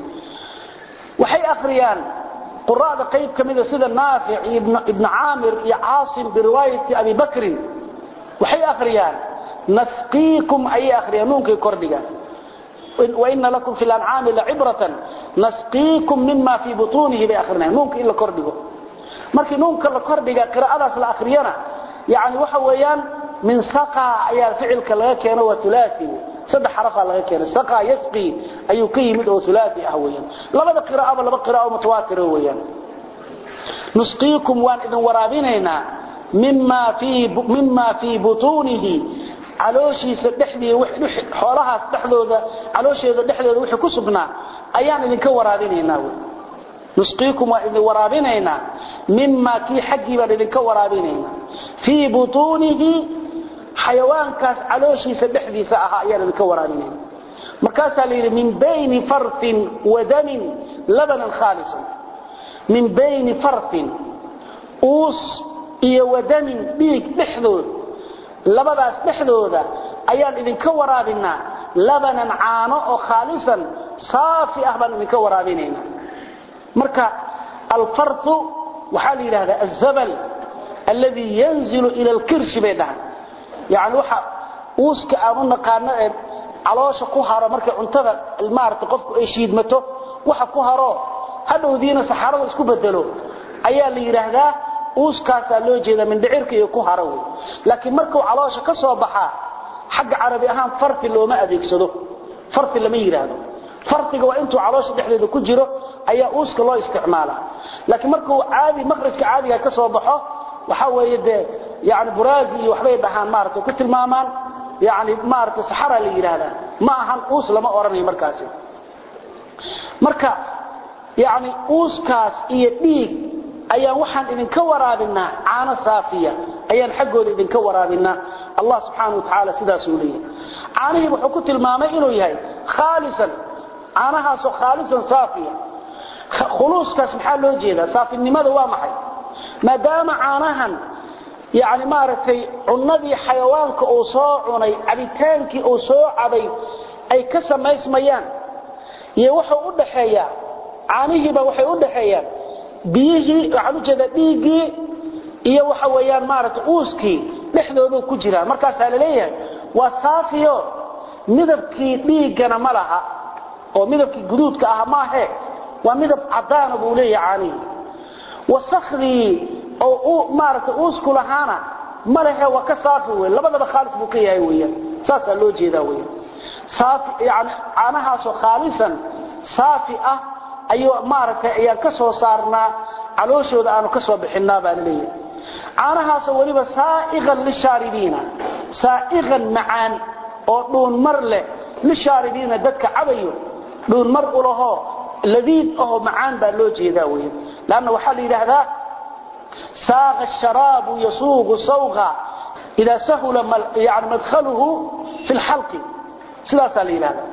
waxay akhriyaan قراءة قيب كميدة سيدة نافع ابن, ابن عامر عاصم برواية أبي بكر وحي أخريان نسقيكم أي أخريان نونك كردقا وإن لكم في الأنعام لعبرة نسقيكم مما في بطونه بأخرنا نونك إلا كردقا مركي نونك إلا كردقا قراءة أصل أخريانا يعني وحويان من سقى أي فعل كلاكيان وثلاثي saddex xarafa laga keenay saqa yasqi ayuu ka yimid oo thulathi ah weeyaan labada qiraa'aba laba qiraa'o mutawaatir weeyaan nusqiikum waan idin waraabinayna mimma fi mimma fi butunihi calooshiisa dhexdii xoolahaas dhexdooda caloosheeda dhexdeeda wixii ku sugnaa ayaan idinka waraabinaynaa nusqiikum waan idin waraabinaynaa mimma kii xaggii baan idinka waraabinaynaa fii butunihi xayawaankaas calooshiisa dhexdiisa ahaa ayaan idinka waraabinayna markaasaa la yidhi min bayni fartin wa damin labanan khaalisan min bayni fartin uus iyo wadamin dhiig dhexdood labadaas dhexdooda ayaan idinka waraabinaa labanan caano oo khaalisan saafi ah baan idinka waraabinayna marka alfartu waxaa la yidhahdaa azabal alladii yanzilu ila alkirshi bay dhahan yani waxa uuska aan u naqaano ee caloosha ku haro markay cuntada maarata qofku ay shiidmato waxa ku haro hadhowdiina saxarada isku bedelo ayaa la yidhaahdaa uuskaasaa loo jeedaa mindhicirka iyo ku haro wey laakiin markuu caloosha ka soo baxaa xagga carabi ahaan farti looma adeegsado farti lama yidhaahdo fartiga waa intuu caloosha dhexdeeda ku jiro ayaa uuska loo isticmaalaa laakiin markuu caadi makhrajka caadiga ka soo baxo waxa weeye dee yani buraazi iyo waxbay dhahaan maarata ku tilmaamaan yani maarata saxara la yidhaahdaa ma ahan uus lama odhanayo markaasi marka yani uuskaas iyo dhiig ayaan waxaan idinka waraabinaa caano saafiya ayaan xaggooda idinka waraabinaa allah subxaana wa tacaala sidaasuu leeyahay caanihii wuxuu ku tilmaamay inuu yahay khaalisan caanahaasoo khaalisan saafiya khuluuskaas maxaa loo jeedaa saafinimada waa maxay maadaama caanahan yani maaragtay cunadii xayawaanka uu soo cunay cabitaankii uu soo cabay ay ka samaysmayaan iyo wuxuu u dhaxeeyaa caanihiiba waxay u dhaxeeyaan biyihii waxaan ujeedaa dhiiggii iyo waxa weeyaan maaragtay uuskii dhexdoodu ku jiraan markaasaa la leeyahay waa saafiyo midabkii dhiiggana ma laha oo midabkii guduudka ah maahe waa midab cadaana buu leeyahay caanihii wasakhdii oo maaragtay uusku lahaana ma lehe waa ka saafi wey labadaba khaalis buu ka yahay weeyaan saasaa loo jeedaa weeyaan saafi yani caanahaasoo khaalisan saafi ah ayuu maaragtay ayaan ka soo saarnaa calooshooda aanu ka soo bixinaa baa la leeyahay caanahaasoo weliba saa'iqan lishaaribiina saa'iqan macaan oo dhuunmar leh lishaaribiina dadka cabayo dhuunmar u lahoo ladiid ahoo macaan baa loo jeedaa weeyaan lanna waxaa la yidhaahdaa saaqa asharaabu yasuuqu sawqa idaa sahula yani madkhaluhu fi lxalqi sidaasaa la yidhahdaa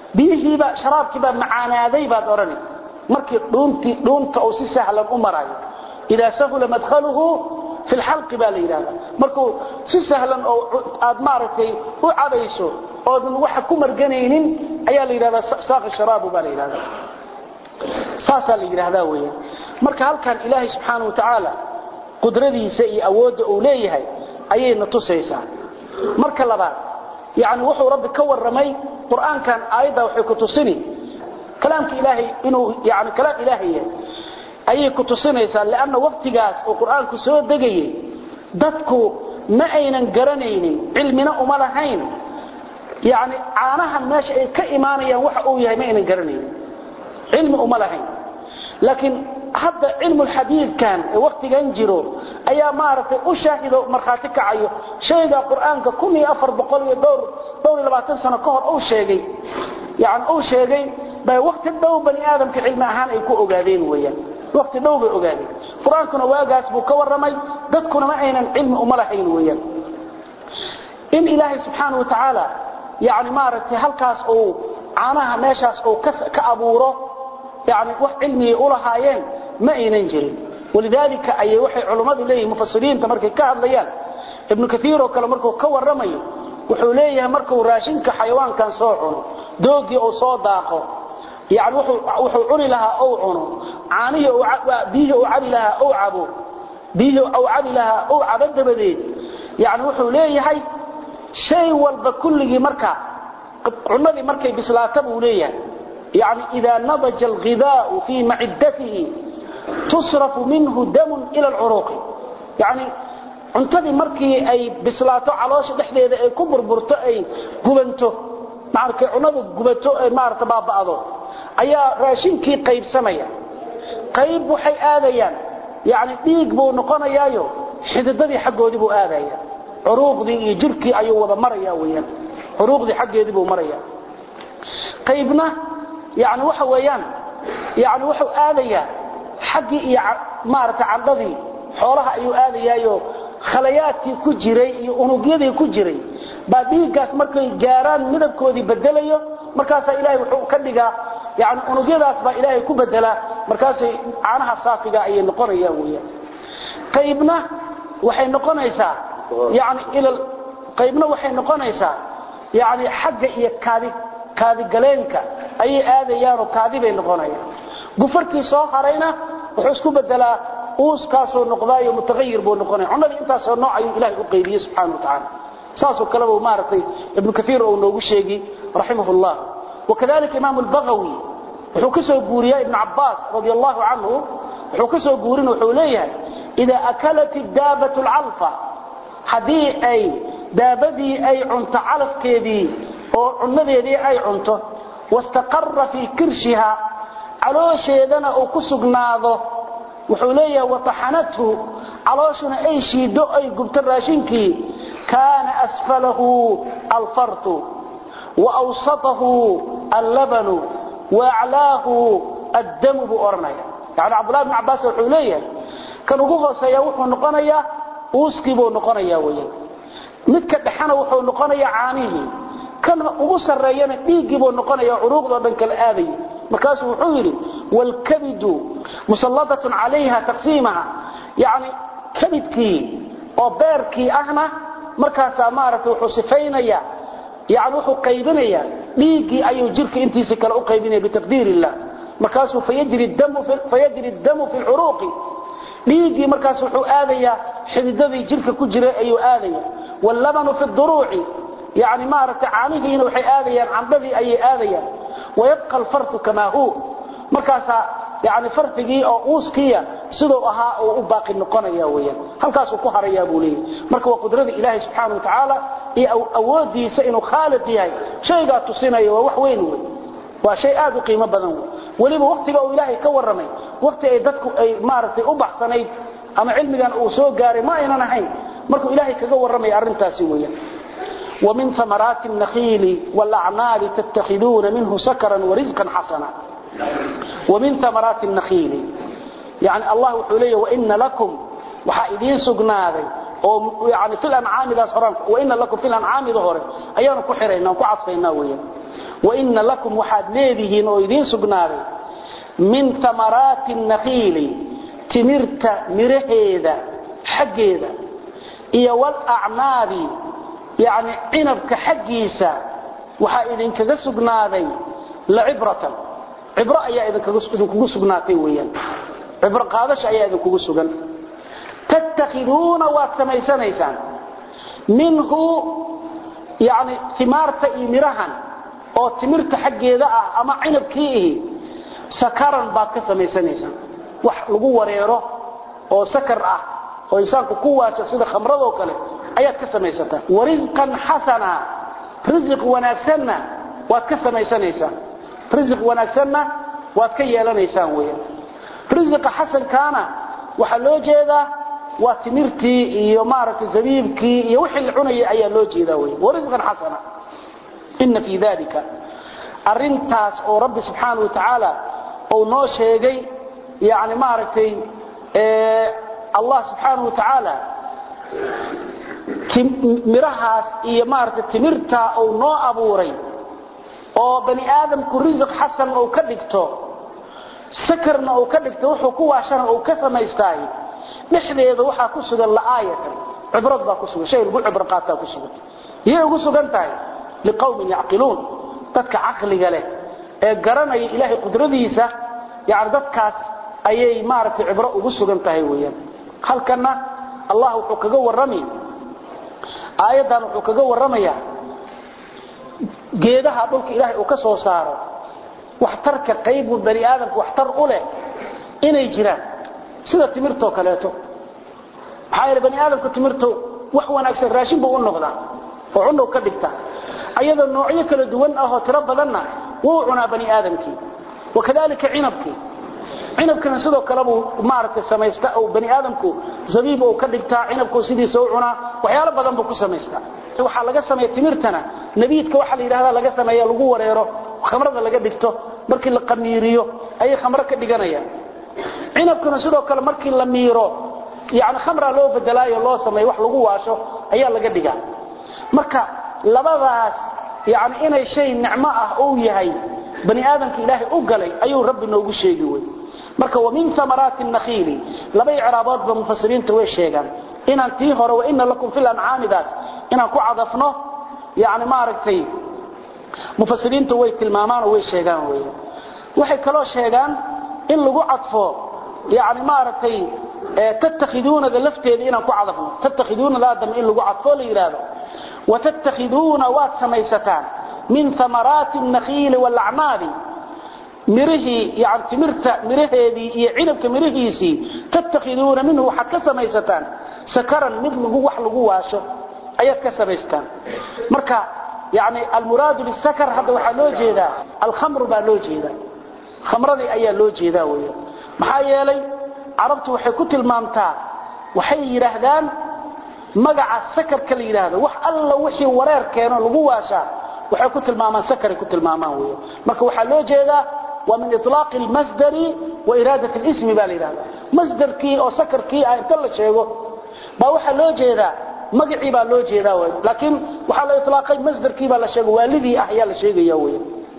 biyihiiba sharaabkiibaa macaanaaday baad odhani markii dhuuntii dhuunta uu si sahlan u marayo idaa sahula madkhaluhu fi lxalqi baa la yidhahda markuu si sahlan oo aad maaragtay u cabayso oodan waxa ku marganaynin ayaa la yidhahdaa saaqi sharaabu baa la yidhahda saasaa la yidhaahdaa weeyaan marka halkan ilaahay subxaana wa tacaala qudradiisa iyo awoodda uu leeyahay ayayna tusaysaa marka labaad yani wuxuu rabbi ka warramay qur'aankan aayadda waxay ku tusini kalaamka ilaahay inuu yani kalaam ilaahay yahay ayay ku tusinaysaa lanna waqtigaas oo qur'aanku soo degayay dadku ma aynan garanaynin cilmina uma lahayn yani caanahan meesha ay ka imaanayaan waxa uu yahay ma aynan garanaynin cilmi uma lahayn laakiin hadda cilmulxadiidkan ee waktigan jiro ayaa maaragtay u shaahido markhaati kacayo shayga qur'aanka kun iyo afar boqol iyo dhowr dhowr iyo labaatan sano ka hor uu sheegay yani uu sheegay bay wakti dhow bani aadamka cilmi ahaan ay ku ogaadeen weeyaan wakti dhow bay ogaadeen qur-aankuna waagaas buu ka warramay dadkuna ma aynan cilmi uma lahayn weeyaan in ilaahay subxaana wa tacaala yani maaragtay halkaas uu caanaha meeshaas uu ka abuuro yani wax cilmigay u lahaayeen ma aynan jirin walidaalika ayay waxay culummadu leeyihin mufasiriinta markay ka hadlayaan ibnu kaiir oo kale markuu ka warramayo wuxuu leeyahay markuu raashinka xayawaankan soo cuno doogii uu soo daaqo yani wuxuu cuni lahaa ou cuno caanihii biyihii uu cabi lahaa ou cabo biyihii uu cabi lahaa ou cabo dabadeed yani wuxuu leeyahay shay walba kulligii marka cunadii markay bislaata buu leeyahay يعني إذا نضج الغذاء في معدته تصرف منه دم إلى العروق يعني cuntadii markii ay bislaato caloosha dhexdeeda ay ku burburto ay gubanto markay cunadu gubato ay maarta baaba'do ayaa raashinkii qaybsamaya qayb waxay aadayaan yani dhiig buu noqonayaayo xididadii xaggoodii buu aadaya curuuqdii iyo jirkii ayuu wada maraya weyaan curuuqdii xaggeedii buu maraya qaybna yani waxa weeyaan yani wuxuu aadayaa xaggii iyo maarata candhadii xoolaha ayuu aadayaayo khalayaadkii ku jiray iyo unugyadii ku jiray baa dhiiggaas markay gaaraan midabkoodii bedelayo markaasaa ilaahay wuxuu ka dhigaa yani unugyadaas baa ilaahay ku bedelaa markaasay caanaha saafiga ayay noqonayaan weyaan qaybna waxay noqonaysaa yani ila qaybna waxay noqonaysaa yani xagga iyo kaadi kaadigaleenka ayay aadayaanoo kaadi bay noqonayaan gufarkii soo harayna wuxuu isku bedelaa uuskaasoo noqdaayo mutahayir buu noqonaya cunadii intaasoo nooc ayuu ilahay u qaybiyey subxana wa tacaala saasoo kaleba maaragtay ibnu kaiir oo noogu sheegi raximah llah wakadalika imaamu lbagawi wuxuu ka soo guuriyaa ibnu cabaas radi allahu canhu wuxuu ka soo guurin wuxuu leeyahay idaa akalat daabatu lcalfa haddii ay daabadii ay cunto calafkeedii oo cunadeedii ay cunto wastaqara fii kirshiha caloosheedana uu ku sugnaado wuxuu leeyahay wataxanathu calooshuna ay shiido ay gubto raashinkii kaana asfalahu alfartu waawsatahu allabanu waaclaahu addamu buu odhanaya yani cabdullahi bn cabaas wuxuu leeyahay kan ugu hooseeya wuxuu noqonayaa uuskii buu noqonaya weyaan midka dhexena wuxuu noqonayaa caanihii kan ugu sareeyana dhiiggii buu noqonaya curuuqdoo dhan kala aadaya markaasuu wuxuu yidhi wlkabidu musalladatun calayha taqsiimaha yani kabidkii oo beerkii ahna markaasaa maaragtay wuxuu sifaynaya yani wuxuu qaybinaya dhiiggii ayuu jirka intiisa kale u qaybinaya bitaqdiir illah markaasuu fayajri damu fi lcuruuqi dhiiggii markaas wuxuu aadayaa xididadii jirka ku jiray ayuu aadaya wallabanu fi duruuci yani maaragtay caanihiina waxay aadayaan candhadii ayay aadayaan wayabqa alfartu kamaa hu markaasaa yani farfigii oo uuskiya siduu ahaa uu u baaqi noqonaya weyaan halkaasuu ku harayaa buu leeyahy marka waa qudrada ilaahay subxaana wa tacaala iyo awoodiisa inuu khaalid yahay shaygaa tusinaya waa wax weyn wey waa shay aad u qiimo badan wey weliba waktiga uu ilaahay ka warramay wakti ay dadku ay maaragtay u baxsanayd ama cilmigan uu soo gaaray ma aynan ahayn markuu ilaahay kaga warramaya arrintaasi weeyaan ومن ثمرات النخيل والأعناب تتخذون منه سكرا ورزقا حسنا ومن ثمرات النخيل يعني الله حليه وإن لكم وحائدين سقناذي يعني في الأنعام ذا صران وإن لكم في الأنعام ظهر أيانا كحرين وكعطفين ويا waina lakum waxaad leedihiin oo idiin sugnaaday min amaraati nakiili timirta miraheeda xaggeeda iyo walacnaabi yani cinabka xaggiisa waxaa idinkaga sugnaaday lacibratan cibro ayaa idinkugu sugnaatay weyaan cibro qaadasha ayaa idinkugu sugan tattakhiduuna waad samaysanaysaan minhu yani timaarta iyo mirahan oo timirta xaggeeda ah ama cinabkii ihi sakaran baad ka samaysanaysaan wax lagu wareero oo sakar ah oo insaanku ku waasho sida khamradoo kale ayaad ka samaysataan warisqan xasana risiq wanaagsanna waad ka samaysanaysaan risiq wanaagsanna waad ka yeelanaysaan weeyaan risiqa xasankaana waxaa loo jeedaa waa timirtii iyo maaragtay zabiibkii iyo wixii la cunayay ayaa loo jeedaa wey warisqan xasana ina fii dalika arintaas oo rabbi subxaana wa tacaala uu noo sheegay yani maaragtay allah subxaana wa tacaala mirahaas iyo maaragtay timirtaa uu noo abuuray oo bani aadamku risiq xasan uu ka dhigto sakarna uu ka dhigto wuxuu ku waashana uu ka samaystaay dhexdeeda waxaa ku sugan la'aayatan cibrad baa ku sugan shay lagu cibro qaataa ku sugan yay ugu sugan tahay liqawmin yacqiluun dadka caqliga leh ee garanaya ilaahay qudradiisa yani dadkaas ayay maaragtay cibro ugu sugan tahay weeyaan halkanna allah wuxuu kaga warrami aayaddan wuxuu kaga warramayaa geedaha dhulka ilaahay uu ka soo saaro waxtarka qaybu bani aadamka waxtar u leh inay jiraan sida timirtoo kaleeto maxaa yeele bani aadamka timirto wax wanaagsan raashin buu u noqdaa oo cunnow ka dhigta ayadoo noocyo kala duwan ahoo tiro badanna wuu cunaa bani aadamkii wakadalika cinabkii cinabkana sidoo kale buu maaragtay samaysta oo bani aadamku zabiib uu ka dhigtaa cinabku sidiisa u cunaa waxyaalo badan buu ku samaystaa waxaa laga sameeya timirtana nabiidka waxa la yidhahda laga sameeya lagu wareero khamrada laga dhigto markii la qamiiriyo ayay khamro ka dhiganayaan cinabkuna sidoo kale markii la miiro yani khamra loo bedelaayo loo sameeyo wax lagu waasho ayaa laga dhigaa marka labadaas yani inay shay nicmo ah uu yahay bani aadamka ilaahay u galay ayuu rabbi noogu sheegi wey marka wamin amaraati nakhiili laba icraaboodba mufasiriinta way sheegaan inaan tii hore waina lakum fi lancaamidaas inaan ku cadafno yani maaragtay mufasiriintu way tilmaamaanoo way sheegaan wey waxay kaloo sheegaan in lagu cadfo yani maaragtay tattakhiduunada lafteeda inaan ku cadafno tattakhiduunadaadam in lagu cadfo la yidhaahdo watattakhiduuna waad samaysataan min amaraati nakhiili walacnaabi mirihii yani timirta miraheedii iyo cinabka mirihiisii tattakhiduuna minhu waxaad ka samaysataan sakaran mid wax lagu waasho ayaad ka samaystaan marka yani almuraadu bisakar hadda waxaa loo jeedaa alkhamru baa loo jeedaa khamradii ayaa loo jeedaa wey maxaa yeelay carabtu waxay ku tilmaamtaa waxay yidhaahdaan magaca sakarka la yidhaahdo wax alla wixii wareer keeno lagu waashaa waxay ku tilmaamaan sakaray ku tilmaamaan wey marka waxaa loo jeedaa waa min ilaaqi lmasdari wa iraadat lismi baa la yidhahda masdarkii oo sakarkii ah inta la sheego baa waxaa loo jeedaa magacii baa loo jeedaa w laakiin waxaa la ilaaqay masdarkii baa la sheego waalidii ah ayaa la sheegaya wey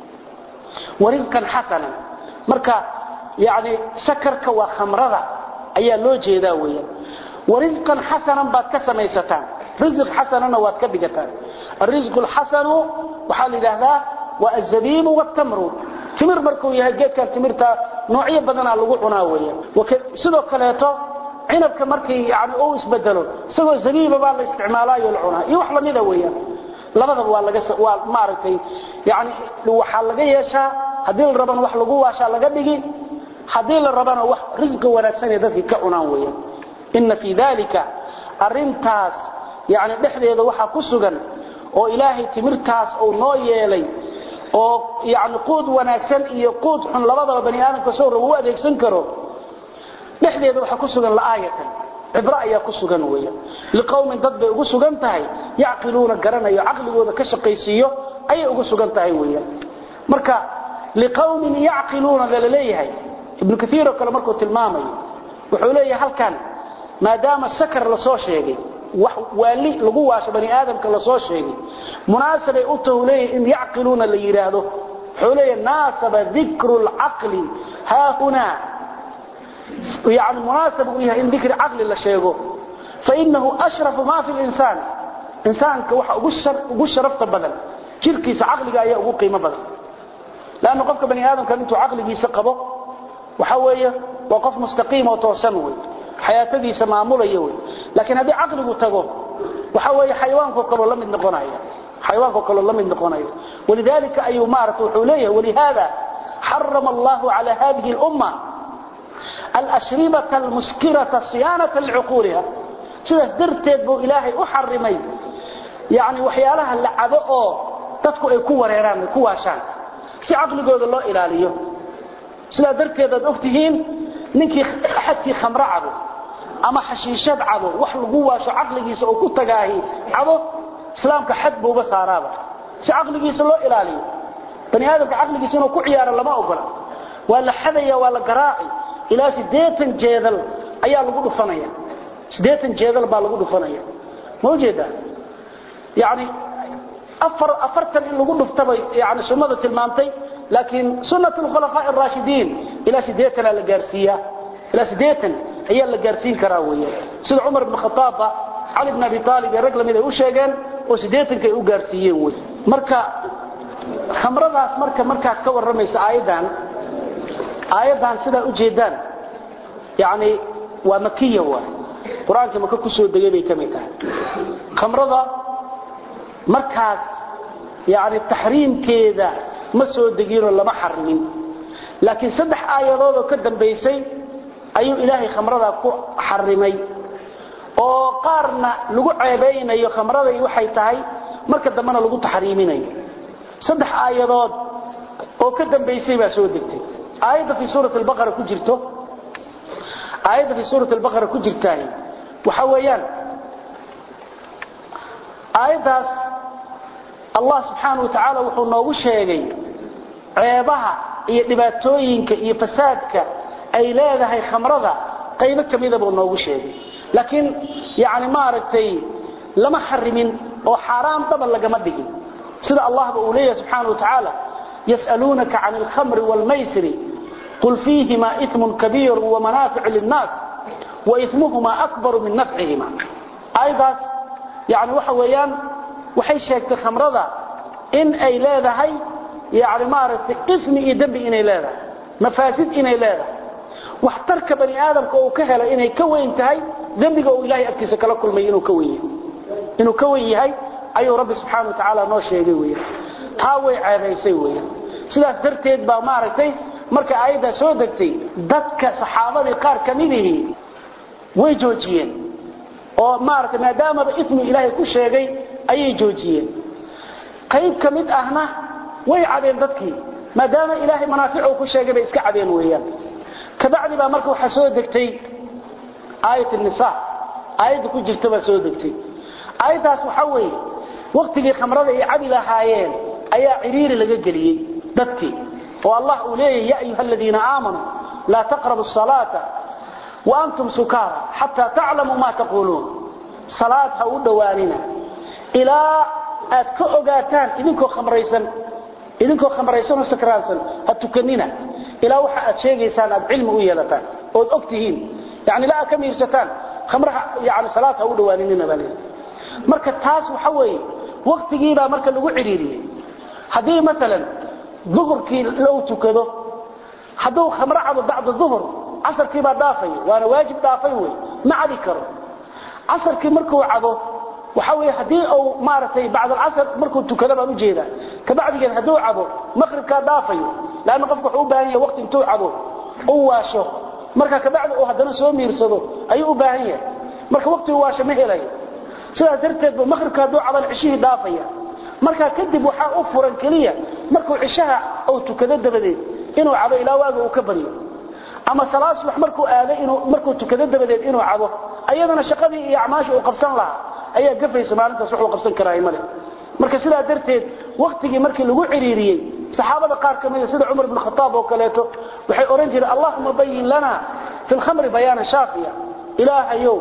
warisqan xasanan marka yani sakarka waa khamrada ayaa loo jeedaa weyan warisqan xasanan baad ka samaysataan risiq xasanana waad ka dhigataan arisqu lxasanu waxaa la yidhaahdaa waa azabiibu wtamru timir markuu yahay geedkan timirta noocyo badanaa lagu cunaa weyan sidoo kaleeto cinabka markii yani uu isbedelo isagoo zabiiba baa la isticmaalaayo la cunaa iyo wax lamida weeyaan labadaba waa laga waa maaragtay yani waxaa laga yeeshaa haddii la rabana wax lagu waashaa laga dhigi haddii la rabana wax risqi wanaagsan ee dadkii ka cunaan weeyaan inna fii dalika arintaas yani dhexdeeda waxaa ku sugan oo ilaahay timirtaas uu noo yeelay oo yani quud wanaagsan iyo quud xun labadaba bani aadamka soo rabo u adeegsan karo dhexdeeda waxaa ku sugan la'aayatan cibro ayaa ku sugan weya liqowmin dad bay ugu sugan tahay yacqiluuna garanayo caqligooda ka shaqaysiiyo ayay ugu sugan tahay weya marka liqowmin yacqiluuna la leeyahay ibnu kaiiroo kale markuu tilmaamayo wuxuu leeyahay halkan maadaama sakar la soo sheegay wax waali lagu waasho bani aadamka la soo sheegay munaasabay u tahu leeyahay in yacqiluuna la yidhaahdo wuxuu leeyahay naasaba dikru lcaqli haahunaa yani munaasab uu yahay in dikri caqli la sheego fainahu ashrafu ma fi linsaan insaanka waxa ugu sharafta badan jirkiisa caqliga ayaa ugu qiimo badan lanna qofka bani aadamkan intuu caqligiisa qabo waxa weeye waa qof mustaqiim oo toosan wey xayaatadiisa maamulaya wey laakiin haddii caqligu tago waxa weeye xayawaanko kaloo la mid noqonaya xayawaanko kaloo la mid noqonaya walidalika ayuu maarata wuxuu leeyahay walihada xarama allahu cala hadihi lumma alshribata almuskirata siyaanata licuquuliha sidaas darteed buu ilaahay u xarimay yani waxyaalaha la cabo oo dadku ay ku wareeraan ay ku waashaan si caqligooda loo ilaaliyo sidaa darteed aad ogtihiin ninkii axadkii khamro cabo ama xashiishad cabo wax lagu waasho caqligiisa oo ku tagaahi cabo islaamka xad buuba saaraaba si caqligiisa loo ilaaliyo bani aadamka caqligiisa inuu ku ciyaaro lama ogola waa la xadaya waa la garaaci ilaa sideetan jeedal ayaa lagu dhufanaya sideetan jeedal baa lagu dhufanaya ma ujeedaa yani afar afartan in lagu dhuftaba yani sunnada tilmaamtay laakiin sunnat lkhulafaa araashidiin ilaa sideetanaa la gaarsiiyaa ilaa sideetan ayaa la gaarsiin karaa weeye sida cumar ibn khataabba cali bn abi aalib iyo rag lamid ay u sheegeen oo sideetanka ay u gaarsiiyeen wey marka khamradaas marka markaad ka warramaysa aayaddan aayaddan sidaa u jeedaan yani waa makiya waay qur-aanka maka ku soo degay bay ka mid tahay khamrada markaas yani taxriimkeeda ma soo deginoo lama xarimin laakiin saddex aayadoodoo ka dambaysay ayuu ilaahay khamradaa ku xarimay oo qaarna lagu ceebaynayo khamraday waxay tahay marka dambena lagu taxriiminayo saddex aayadood oo ka dambaysay baa soo degtay aayadda fii suurat albaqara ku jirto aayadda fii suurat albaqara ku jirtaay waxa weeyaan aayaddaas allah subxaana wa tacaala wuxuu noogu sheegay ceebaha iyo dhibaatooyinka iyo fasaadka ay leedahay khamrada qaybo ka mida buu noogu sheegay laakiin yani maaragtay lama xarimin oo xaaraam dhaba lagama dhigin sida allahba uu leeyahay subxaana wa tacaala yas'aluunaka can alkhamri waalmaysri qul fiihima imun kabiiru wamanaaficu linnaas waismuhuma akbaru min nafcihima aayadaas yani waxa weeyaan waxay sheegtay khamrada in ay leedahay yani maaragtay ismi iyo dembi inay leedahay mafaasid inay leedahay waxtarka bani aadamka uu ka helo inay ka weyn tahay dembiga uu ilahay agtiisa kala kulmay inuu ka weyn yahay inuu ka weyn yahay ayuu rabbi subxaana wa tacaala noo sheegay weeyaan taa way ceebaysay weeyaan sidaas darteed baa maaragtay marka aayaddaa soo degtay dadka saxaabadii qaar ka midihii way joojiyeen oo maaragtay maadaamaba ismi ilaahay ku sheegay ayay joojiyeen qayb ka mid ahna way cadeen dadkii maadaama ilaahay manaaficuu ku sheegay bay iska cadeen weeyaan kabacdi baa marka waxaa soo degtay aayat nisa aayadda ku jirta baa soo degtay aayaddaas waxaa weeye waktigii khamrada ay cabi lahaayeen ayaa ciriiri laga geliyey dadkii oo allah uu leeyahy ya ayuha aladiina aamanuu laa taqrabu salaata waantum sukaara xataa taclamuu ma taquuluun salaad ha u dhowaanina ilaa aad ka ogaataan idinkoo khamraysan idinkoo khamraysanoo sakraansan ha tukanina ilaa waxa aad sheegaysaan aad cilmi u yeelataan ood og tihiin yani ilaa aad ka miirsataan khamraha yani salaad ha u dhowaaninina baa leeyahy marka taas waxa weeye waktigiibaa marka lagu cidhiiriyey haddii maalan duhurkii lou tukado hadduu khamro cabo bacda duhur casarkiibaa dhaafay waana waajib dhaafay wey ma cabi karo casarkii markuu cabo waxa wey haddii uu maaragtay bacd alcasr markuu tukado baan ujeedaa kabacdigeed hadduu cabo maqribkaa dhaafayo lanna qofka wuxuu u baahan yahay waqti intuu cabo u waasho marka kabacdi uu haddana soo miirsado ayuu u baahan yahay marka waqti u waasho ma helayo sidaas darteed bu maqribka hadduu caban cishihii dhaafaya markaa kadib waxaa u furan keliya markuu cishaha uu tukado dabadeed inuu cabo ilaa waaga uu ka baryo ama salaad subax markuu aado inuu markuu tukado dabadeed inuu cabo ayadana shaqadii iyo acmaasha uu qabsan lahaa ayaa gafaysa maalintaas wuxuu qabsan karaa male marka sidaa darteed waktigii markii lagu ciriiriyey saxaabada qaar ka mida sida cumar ibn khataab oo kaleeto waxay odhan jireen allahuma bayin lana fi lkhamri bayaana shaafiya ilaahayow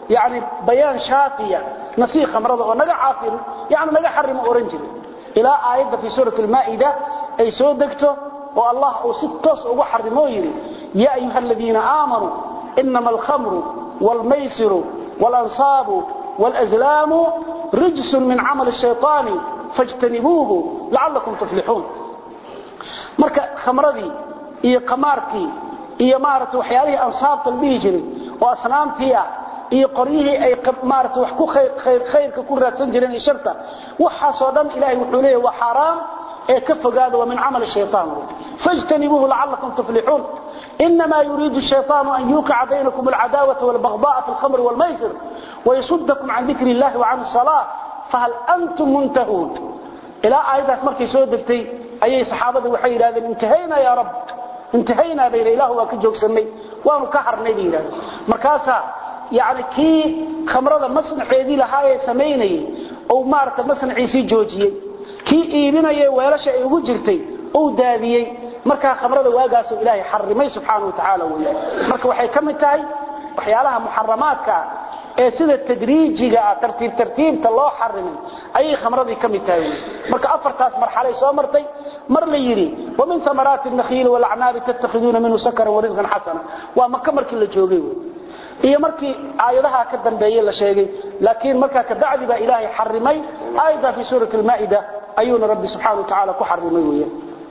yani bayaan shaafiya nasii khamrada oo naga caafin yani naga xarimo oran jiray ilaa aayadda fii suurati almaa'ida ay soo degto oo allah uu si toos ugu xarimo yidhi yaa ayuha aladiina aamanuu inama alkhamru waalmaysiru waalanصaabu wاlأzlaamu rijsun min camal الshayطaani faاjtanibuuhu lacalakum tuflixuun marka khamradii iyo qamaarkii iyo maaragtay waxyaalihii ansaabta la dhihi jiray oo asnaamtii ah iyo qoryihii ay maaragtay wax ku khayr khayrka ku raadsan jireen iyo sharta waxaasoo dhan ilaahay wuxuu leeyahay waa xaaraam ee ka fogaada waa min camal shaytaan fajtanibuuhu lacalakum tuflixuun إنما يريد الشيطان أن يوقع بينكم العداوة والبغضاء في الخمر والميسر ويصدكم عن ذكر الله وعن الصلاة فهل أنتم منتهون إلى آيات مركي سودفتي أي صحابة وحي هذا انتهينا يا رب انتهينا بين إله وكجوك سمي وانو كحر نبي مركاسا يعني كي خمرة مصنع حيدي لهاي سميني أو مارت مصنع عيسي جوجي كي إيبنا ويلاشا إيغو جرتي أو داديي marka khamrada waagaas ilaahay xarimay subhanahu wa ta'ala weeyo marka waxay kamid tahay waxyaalaha muharramaadka ee sida tadriijiga tartiib tartiibta loo xarimay ay khamradii kamid tahay marka afartaas marxalay soo martay mar la yiri wa min thamaraati an-nakhil wal a'nab tattakhiduna minhu sakaran wa rizqan hasana wa makka markii la joogay iyo markii aayadaha ka dambeeyay la sheegay laakiin marka ka bacdi ba ilaahay xarimay aayada fi suurati al-maa'ida ayuna rabbi subhanahu wa ta'ala ku xarimay weeyo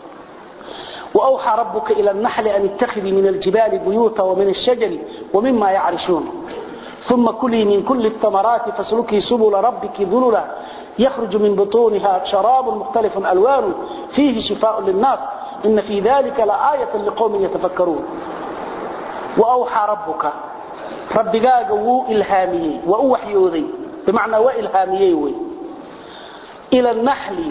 وأوحى ربك إلى النحل أن اتخذي من الجبال بيوتا ومن الشجر ومما يعرشون ثم كلي من كل الثمرات فاسلكي سبل ربك ذللا يخرج من بطونها شراب مختلف ألوان فيه شفاء للناس إن في ذلك لآية لقوم يتفكرون وأوحى ربك ربك وو إلهامي وأوحيوذي بمعنى وإلهامي إلى النحل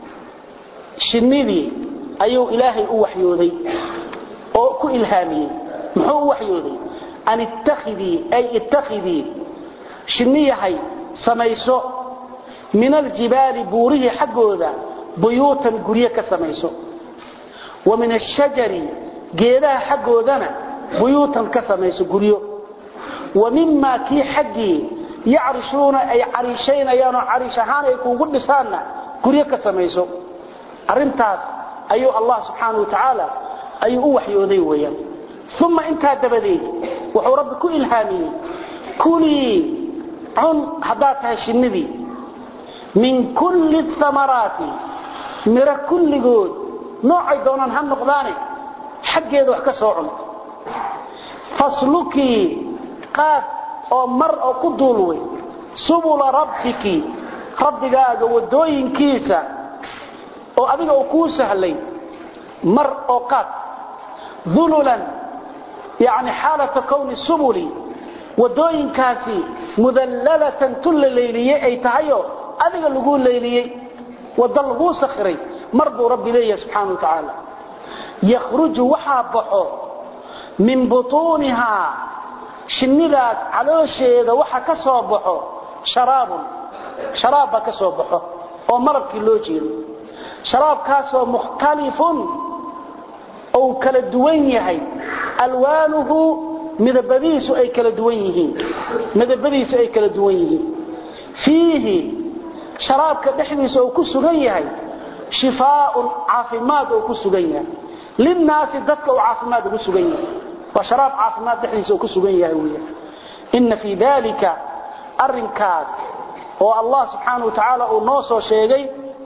شنذي ayuu ilaahay u waxyooday oo ku ilhaamiyey muxuu u waxyooday an ittakhidii ay ittakhidii shinniyahay samayso min aljibaali buurihii xaggooda buyuutan guryo ka samayso wa min ashajari geedaha xaggoodana buyuutan ka samayso guryo wa mimaa kii xaggii yacrishuuna ay cariishaynayaan oo cariish ahaan ay kuugu dhisaanna guryo ka samayso arrintaas ayuu allah subxaanahu watacaala ayuu u waxyooday weeyaan uma intaa dabadeed wuxuu rabbi ku ilhaamiyey kulii cun haddaad tahay shinnidii min kulli thamaraati miro kulligood noocay doonaan ha noqdaane xaggeeda wax ka soo cun faslukii qaad oo mar oo ku duulway subula rabbiki rabbigaaga wadooyinkiisa oo adiga uu kuu sahlay mar oo qaad dhululan yani xaalata kowni subuli wadooyinkaasi mudallalatan tulla leyliyey ay tahayo adiga lagu leyliyey wada laguu sakhiray mar buu rabbi leeyahay subxaana wa tacaala yakhruju waxaa baxo min butuunihaa shinnidaas caloosheeda waxa ka soo baxo sharaabun sharaab baa ka soo baxo oo malabkii loo jeedo sharaabkaasoo mukhtalifun ou kala duwan yahay alwaanuhu midabadiisu ay kala duwan yihiin midabadiisu ay kala duwan yihiin fiihi sharaabka dhexdiisa uu ku sugan yahay shifaaun caafimaad uu ku sugan yahay linnaasi dadka uu caafimaad ugu sugan yahay waa sharaab caafimaad dhexdiisa uu ku sugan yahay weeyaan inna fii dalika arrinkaas oo allah subxaanahu wa tacaala uu noo soo sheegay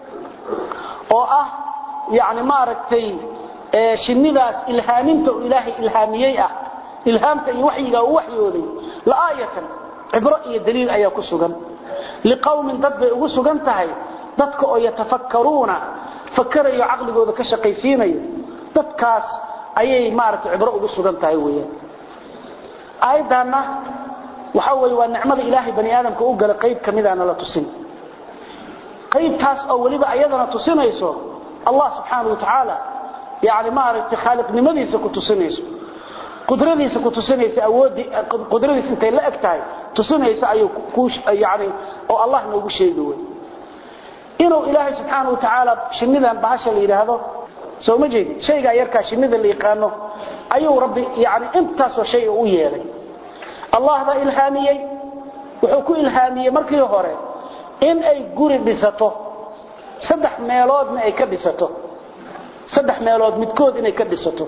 oo ah yani maaragtay shinnidaas ilhaaminta uu ilaahay ilhaamiyey ah ilhaamta iyo waxyigaa u waxyooday la'aayatan cibro iyo daliil ayaa ku sugan liqowmin dad bay ugu sugan tahay dadka oo yatafakkaruuna fakarayo caqligooda ka shaqaysiinayo dadkaas ayay maaragtay cibro ugu sugan tahay weeyaan aayaddaanna waxa weeye waa nicmada ilaahay bani aadamka u gala qayb ka midaana la tusin qaybtaas oo weliba ayadana tusinayso allah subxaana wa tacaala yani maaragtay khaaliqnimadiisa ku tusinayso qudradiisa ku tusinaysa awoodii qudradiisa intay la eg tahay tusinaysa ayuu ku yani oo allah noogu sheegi wey inuu ilaahay subxaana wa tacaala shinnidan bahasha la yidhaahdo soo ma jeedid shaygaa yarkaa shinnida la yaqaano ayuu rabbi yani intaasoo shay u yeelay allah baa ilhaamiyey wuxuu ku ilhaamiyey markii hore in ay guri dhisato saddex meeloodna ay ka dhisato saddex meelood midkood inay ka dhisato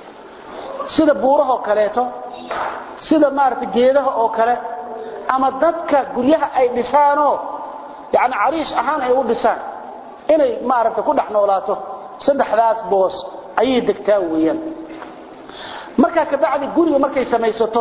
sida buurahoo kaleeto sida maaragtay geedaha oo kale ama dadka guryaha ay dhisaanoo yani cariish ahaan ay u dhisaan inay maaragtay ku dhex noolaato saddexdaas boos ayay degtaa weeyaan markaa kabacdi guriga markay samaysato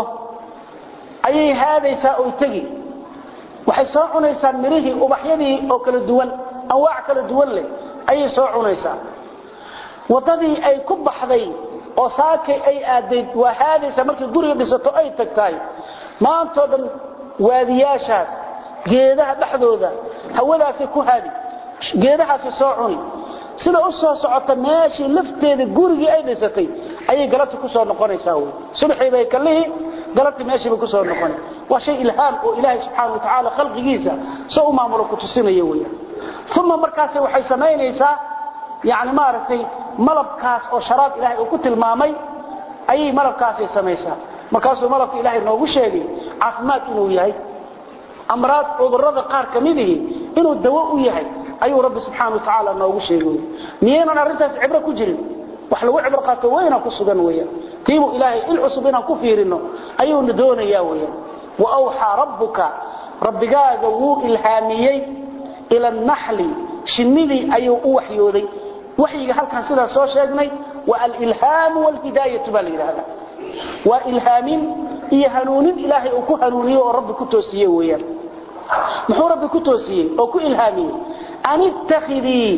ayay haadaysaa oy tegi waxay soo cunaysaa mirihii ubaxyadii oo kala duwan anwaac kala duwan leh ayay soo cunaysaa waddadii ay ku baxday oo saakay ay aadayd waa haadaysaa markay guriga dhisato ay tagtahay maantoo dhan waadiyaashaas geedaha dhexdooda hawadaasay ku haadi geedahaasi soo cuni sida u soo socota meeshii lafteeda gurigii ay dhisatay ayay galabta ku soo noqonaysaa wey subaxii bay kallihii galabtii meeshii bay ku soo noqonay waa shay ilhaam oo ilaahay subxaana wa tacaala khalqigiisa soo u maamulo ku tusinaya weeyaan uma markaas waxay samaynaysaa yani maaragtay malabkaas oo sharaab ilaahay uu ku tilmaamay ayay malabkaasay samaysaa markaasuu malabka ilaahay noogu sheegay caafimaad inuu yahay amraad cudurrada qaar ka midihi inuu dawo u yahay ayuu rabbi subxaana wa tacaala noogu sheegay miyaynan arrintaas cibro ku jirin wax lagu cibro qaato weyna ku sugan weeyaan tiibuu ilaahay il cusub inaan ku fiirino ayuuna doonayaa weeyaan wa awxaa rabbuka rabbigaaga wuu ilhaamiyey ila annaxli shinnidii ayuu u waxyooday waxyiga halkan sidaa soo sheegnay waa alilhaamu walhidaayatu baa la yidhaahdaa waa ilhaamin iyo hanuunin ilaahay uu ku hanuuniye oo rabbi ku toosiye weeyaan muxuu rabbi ku toosiyey oo ku ilhaamiyey an ittakhidii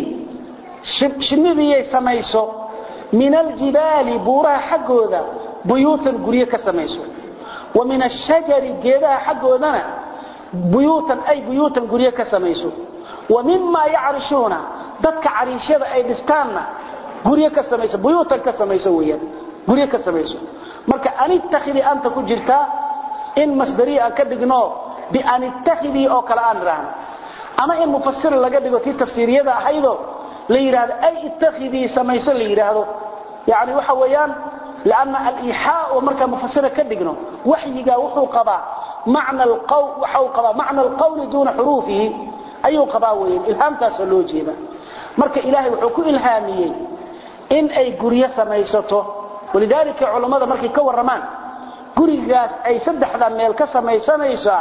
shinnidiyay samayso min aljibaali buuraha xaggooda buyuutan guryo ka samayso wa min ashajari geedaha xaggoodana buyuutan ay buyuutan guryo ka samayso wa mimaa yacrishuuna dadka cariishyada ay dhistaanna guryo ka samayso buyuutan ka samayso weeyaan guryo ka samayso marka an ittakhidii anta ku jirtaa in masdariya aan ka dhigno bian ittakhidii oo kale aan idhaahno ama in mufasir laga dhigo tii tafsiiriyada ahaydoo la yidhaahdo ay ittakhidii samayso la yidhaahdo yani waxa weeyaan lanna aliixaa oo markaa mufasira ka dhigno waxyigaa wuxuu qabaa macna waxau qabaa macna alqawli duuna xuruufihi ayuu qabaa weeyaan ilhaamtaasoo loo jeeda marka ilaahay wuxuu ku ilhaamiyey in ay guryo samaysato walidaalika culammada markay ka warramaan gurigaas ay saddexda meel ka samaysanaysaa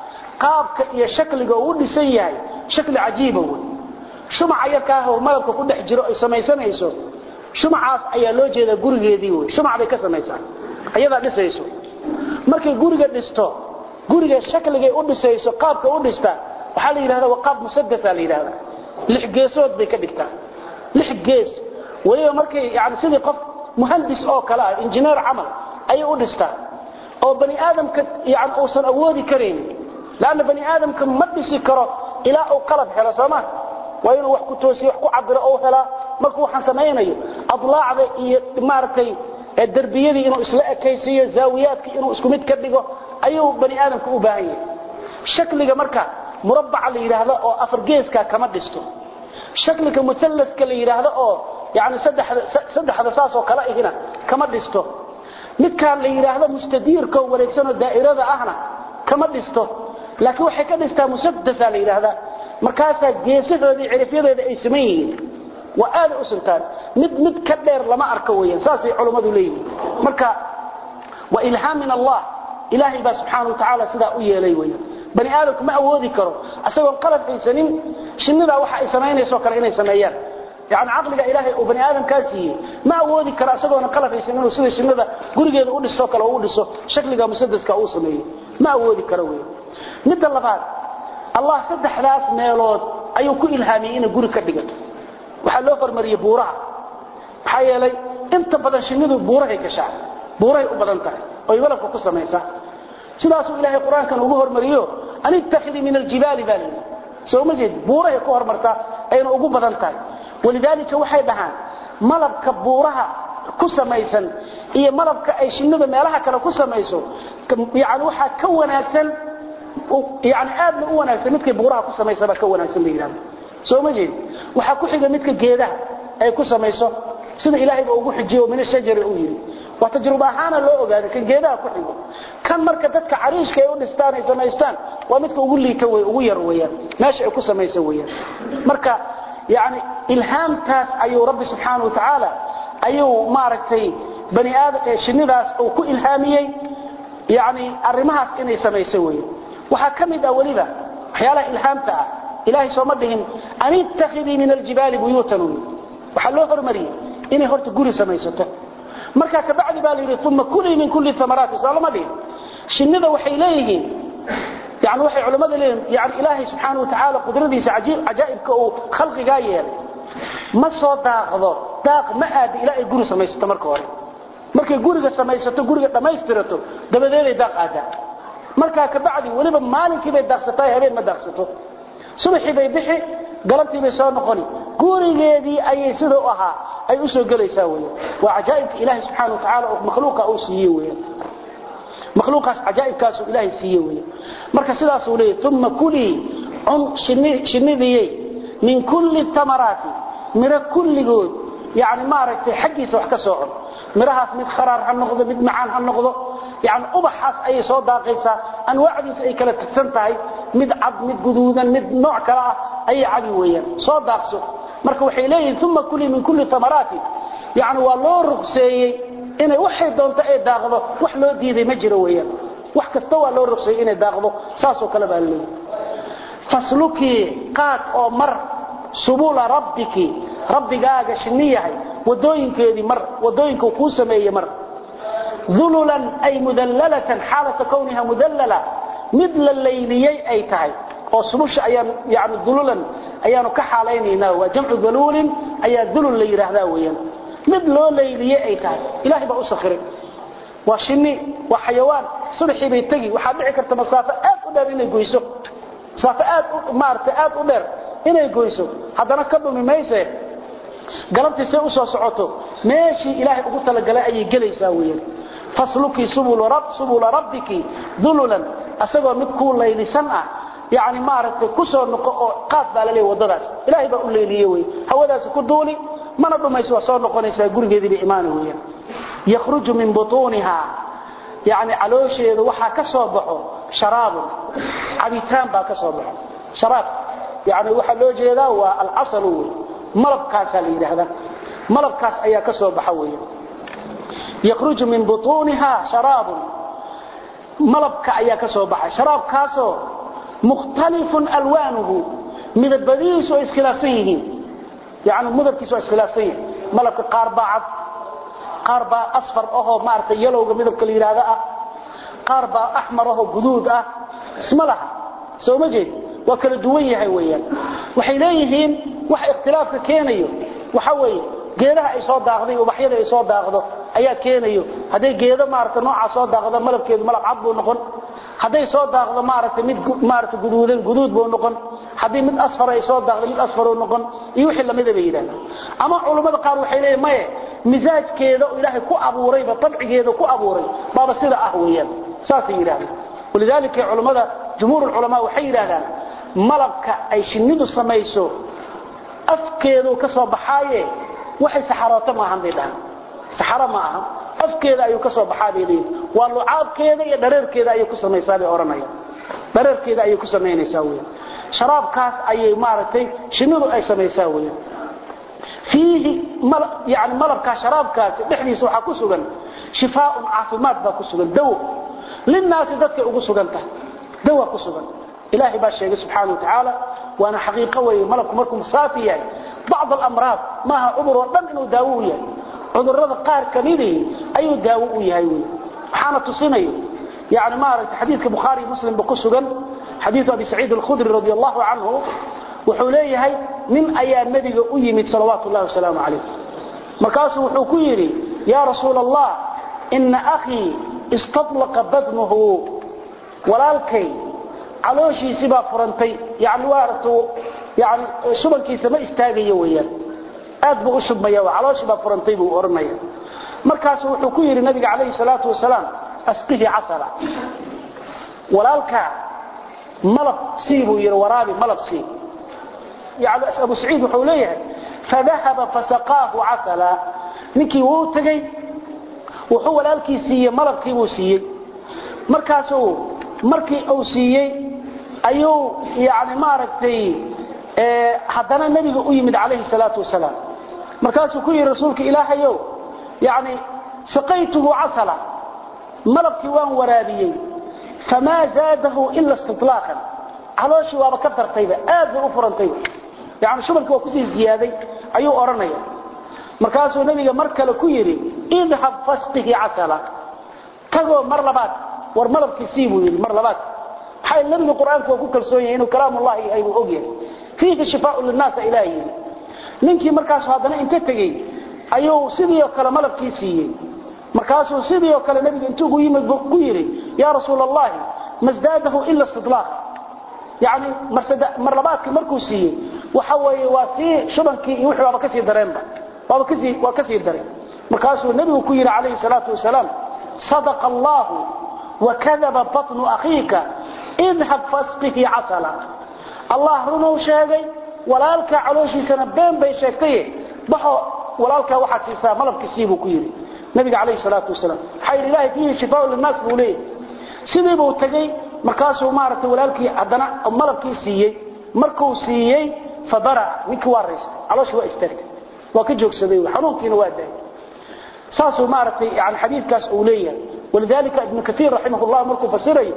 qaabka iyo shakliga uu dhisan yahay shakli cajiiba wey shumaca yarkaahoo malabka ku dhex jiro ay samaysanayso shumacaas ayaa loo jeedaa gurigeedii wey shumac bay ka samaysaa ayadaa dhisayso markay guriga dhisto guriga shakligay u dhisayso qaabka u dhista waxaa la yidhahda waa qaab musadasa la yidhahda lix geesood bay ka dhigtaa lix gees weliba markay yani sidii qof muhandis oo kale ah injineer camal ayay u dhistaa oo bani aadamka yani uusan awoodi karaynin lanna bani aadamka ma dhisi karo ilaa uu qalab helo sooma waa inuu wax ku toosiyo wax ku cabiro ou helaa markuu waxaan samaynayo adlaacda iyo maaragtay derbiyadii inuu isla ekaysiiyo zaawiyaadka inuu isku mid ka dhigo ayuu bani aadamka u baahan yahay shakliga marka murabbaca la yidhaahdo oo afar geeska kama dhisto shakliga musalladka la yidhaahdo oo yani saddexda saasoo kale ihina kama dhisto midkaan la yidhaahdo mustadiirkao wareegsanoo daa'irada ahna kama dhisto laakiin waxay ka dhistaa musadasa la yidhaahdaa markaasaa geesahoodii cirifyadeeda ay saman yihiin waa aada u sintaan mid mid ka dheer lama arko weeyaan saasay culammadu leeyihiin marka waa ilhaam min allah ilaahay baa subxaana wa tacaala sidaa u yeelay weeyaan bani aadamku ma awoodi karo isagoon qalab haysanin shinnidaa waxa ay samaynayso kale inay sameeyaan yani caqliga ilaahay uu bani aadamkaa siiyey ma awoodi karo isagoona qalab haysan inuu sida shinnida gurigeeda u dhiso kale u dhiso shakliga musadaska uu sameeyo ma awoodi karo weeyaan midda labaad allah saddexdaas meelood ayuu ku ilhaamiyey inay guri ka dhigato waxaa loo hormariyey buuraha maxaa yeelay inta badan shinnidu buurahay gashaa buurahay u badan tahay oy walabka ku samaysaa sidaasuu ilaahay qur-aankan ugu hormariyo an ittakhidii min aljibaali baa layidhi soo ma jeed buurahay ku hormartaa ayna ugu badan tahay walidaalika waxay dhahaan malabka buuraha ku samaysan iyo malabka ay shinnidu meelaha kale ku samayso yani waxaa ka wanaagsan yani aadna u wanaagsan midkay buuraha ku samaysaba ka wanaagsan bay yidhahda soo ma jeed waxaa ku xiga midka geedaha ay ku samayso sida ilaahayba ugu xijiyo min ashajari uu yidhi waa tajruba ahaana loo ogaaday kan geedaha ku xigo kan marka dadka cariishka ay u dhistaan ay samaystaan waa midka ugu liita wey ugu yar weeyaan meesha ay ku samaysan weeyaan marka yani ilhaamtaas ayuu rabbi subxaana wa tacaala ayuu maaragtay bani aadam ee shinnidaas uu ku ilhaamiyey yani arrimahaas inay samayso weeye waxaa ka mid ah weliba waxyaalaha ilhaamta ah ilaahay sooma dhihin an ittakhidii min aljibaali buyuutan waxaa loo hormariyey inay horta guri samaysato markaa kabacdi baa la yidhi uma kulii min kulli amaraati soo lama dhihin shinnida waxay leeyihiin yani waxay culammada leeyihin yani ilaahay subxaana wa tacaala qudradiisa cajaa'ibka uu khalqigaa yeelay ma soo daaqdo daaq ma aada ilaa ay guri samaysato marka hore markay guriga samaysato guriga dhammaystirato dabadeeday daaq aadaa markaa kabacdi weliba maalinkii bay daaqsataa habeen ma daaqsato subaxii bay bixi galabtii bay soo noqoni gurigeedii ayay sida u ahaa ay u soo gelaysaa weyan waa cajaa'ibka ilaahay subxaana wa tacaala oo makhluuqa uu siiye weyan makhluuqaas cajaa'ibkaasuu ilaahay siiye weyan marka sidaasuu leeyahy uma kulii cun shinnidiyey min kulli amaraati miro kulligood yani maaragtay xaggiisa wax ka soo cun mirahaas mid kharaar ha noqdo mid macaan ha noqdo yani ubaxaas ayay soo daaqaysaa anwaacdiisa ay kala tagsan tahay mid cad mid guduudan mid nooc kale ah ayay cabi weeyaan soo daaqso marka waxay leeyihiin uma kulii min kulli amaraati yani waa loo rugseeyey inay waxay doonto ay daaqdo wax loo diiday ma jiro weeyaan wax kasta waa loo rugseeyey inay daaqdo saasoo kale baa leeyahy faslukii qaad oo mar subula rabbiki rabbigaaga shinni yahay wadooyinkeedii mar wadooyinka kuu sameeyey mar ululan ay mudallalatan xaalata kowniha mudallala mid la layliyey ay tahay oo subusha ayaan yani ululan ayaanu ka xaalaynaynaa waa jamcu daluulin ayaa dulul la yidhaahdaa weeyaan mid loo layliyey ay tahay ilaahay baa u sakhiray waa shinni waa xayawaan subaxii bay tegi waxaad dhici karta masaafo aad u dheer inay goyso masaafo aad maarata aad u dheer inay goyso haddana ka dhumi mayse galabtii say u soo socoto meeshii ilaahay ugu talagalay ayay gelaysaa weeyaan faslukii subula rabbiki dululan asagoo mid kuu laylisan ah yani maaragtay ku soo noqo oo qaad baa la leeya waddadaas ilaahay baa u leeliye wey hawadaasi ku duuli mana dhumayso waa soo noqonaysaa gurigeedii bay imaani weeyaan yakhruju min butuuniha yani caloosheeda waxaa ka soo baxo sharaabun cabitaan baa ka soo baxo sharaab yani waxaa loo jeedaa waa alcasalu wey malabkaasaa la yidhaahdaa malabkaas ayaa ka soo baxa weeyaan yakhruju min butuuniha sharaabun malabka ayaa ka soo baxay sharaabkaasoo mukhtalifun alwaanuhu midabadiisu ay iskhilaafsan yihiin yani midabkiisu waa iskhilaafsan yihin malabka qaar baa cad qaar baa asfar ahoo maaragtay yalowga midabka la yidhaahda ah qaar baa axmar ahoo guduud ah isma laha soo ma jeed waa kala duwan yahay weeyaan waxay leeyihiin waxa ikhtilaafka keenayo waxa weeye geedaha ay soo daaqday ubaxyada ay soo daaqdo ayaa keenayo hadday geedo maaragtay nooca soo daaqdo malabkeedu malab cad buu noqon hadday soo daaqdo maaragtay mid maaragtay guduudan guduud buu noqon haddii mid asfar ay soo daaqdo mid asfaruu noqon iyo wixii lamida bay yidhahdaan ama culummada qaar waxay leeyihin maye misaajkeeda oo ilaahay ku abuurayba tabcigeeda ku abuuray baaba sida ah weeyaan saasay yidhahdaan walidaalika culummada jumhuur ulculamaa waxay yidhahdaan malabka ay shinnidu samayso afkeedu ka soo baxaaye waxay saxarooto maahan bay dhahaan saxaro ma aha afkeeda ayuu ka soo baxaa bay leeyihin waa lucaabkeeda iyo dhareerkeeda ayay ku samaysaa bay odhanayaan dhareerkeeda ayay ku samaynaysaa weeyaan sharaabkaas ayay maaragtay shinnidu ay samaysaa weeyaan fiihi yani malabkaa sharaabkaasi dhexdiisa waxaa ku sugan shifaaun caafimaad baa ku sugan dawo linnaasi dadkay ugu sugan tahay dawa ku sugan ilaahay baa sheegay subxaana wa tacaala waana xaqiiqo weeye malabku markuu saafi yahay bacd alamraad maaha cudur oo dhan inuu daawo u yahay cudurrada qaar kamidii ayuu daawo u yahay wey waxaana tusinayo yani maaragtay xadiidka bukhaari muslimba ku sugan xadiidu abi saciid alkhudri radi allahu canhu wuxuu leeyahay nin ayaa nebiga u yimid salawaatu llahi wasalaamu calayh markaasuu wuxuu ku yidhi yaa rasuula allah ina akhii istadlaqa badnuhu walaalkay calooshiisii baa furantay yani waaragta yani shubankiisa ma istaagayo weeyaan aad buu u shubmaya calooshii baa furantay buu odhanaya markaasu wuxuu ku yidhi nabiga calayhi salaatu wasalaam asqihi casala walaalka malab sii buu yidhi waraabi malab sii yani abu saciid wuxuu leeyahay fadahaba fasaqaahu casala ninkii wuu tagay wuxuu walaalkii siiyey malabkii buu siiyey markaasuu markii uu siiyey ayuu yani maaragtay haddana nebiga u yimid calayhi salaatu wasalaam markaasuu ku yidhi rasuulka ilaahayow yani saqaytuhu casala malabkii waan waraabiyey famaa zaadahu ila istilaaqan calooshii waaba ka dartayba aad bay u furantayba yani shubalkii waa kusii ziyaaday ayuu odhanaya markaasuu nebiga mar kale ku yidhi idhab fasqihi casala tagoo mar labaad war malabkii sii buu yidhi mar labaad maxaa nebiga qur-aanku waa ku kalsoon yahay inuu kalaamullahi yahay buu ogyahay fiihi shifaau linnaasa ilaah yidhi ninkii markaasu haddana inta tegey ayuu sidii oo kale malabkii siiyey markaasuu sidii oo kale nebiga intuu ugu yimid ku yidhi yaa rasuul allahi masdaadahu ila istidlaaq yani mar labaadkii markuu siiyey waxa weeye waa sii shubankii iyo wixii waaba ka sii dareenba waaba kasii waa ka sii daray markaasuu nebigu ku yidhi calayhi salaatu wasalaam sadaqa allahu wakadaba batnu akhiika idhab fasqihi casala allah runuu sheegay walaalkaa calooshiisana been bay sheegtaye baxo walaalkaa waxaad siisaa malabkiisii buu ku yidhi nabiga calayhi salaatu wasalaam maxaa yidhi ilahay fiihi shifaau linnaas buu leeyahy sidii buu tegey markaasuu maaragtay walaalkii haddana malabkii siiyey markuu siiyey fabara ninkii waa raystay calooshii waa istaagtay waa ka joogsaday xanuunkiina waa daayay saasuu maaragtay yani xadiidkaas uu leeyahay walidalika ibnu kaiir raximah llah markuu fasirayo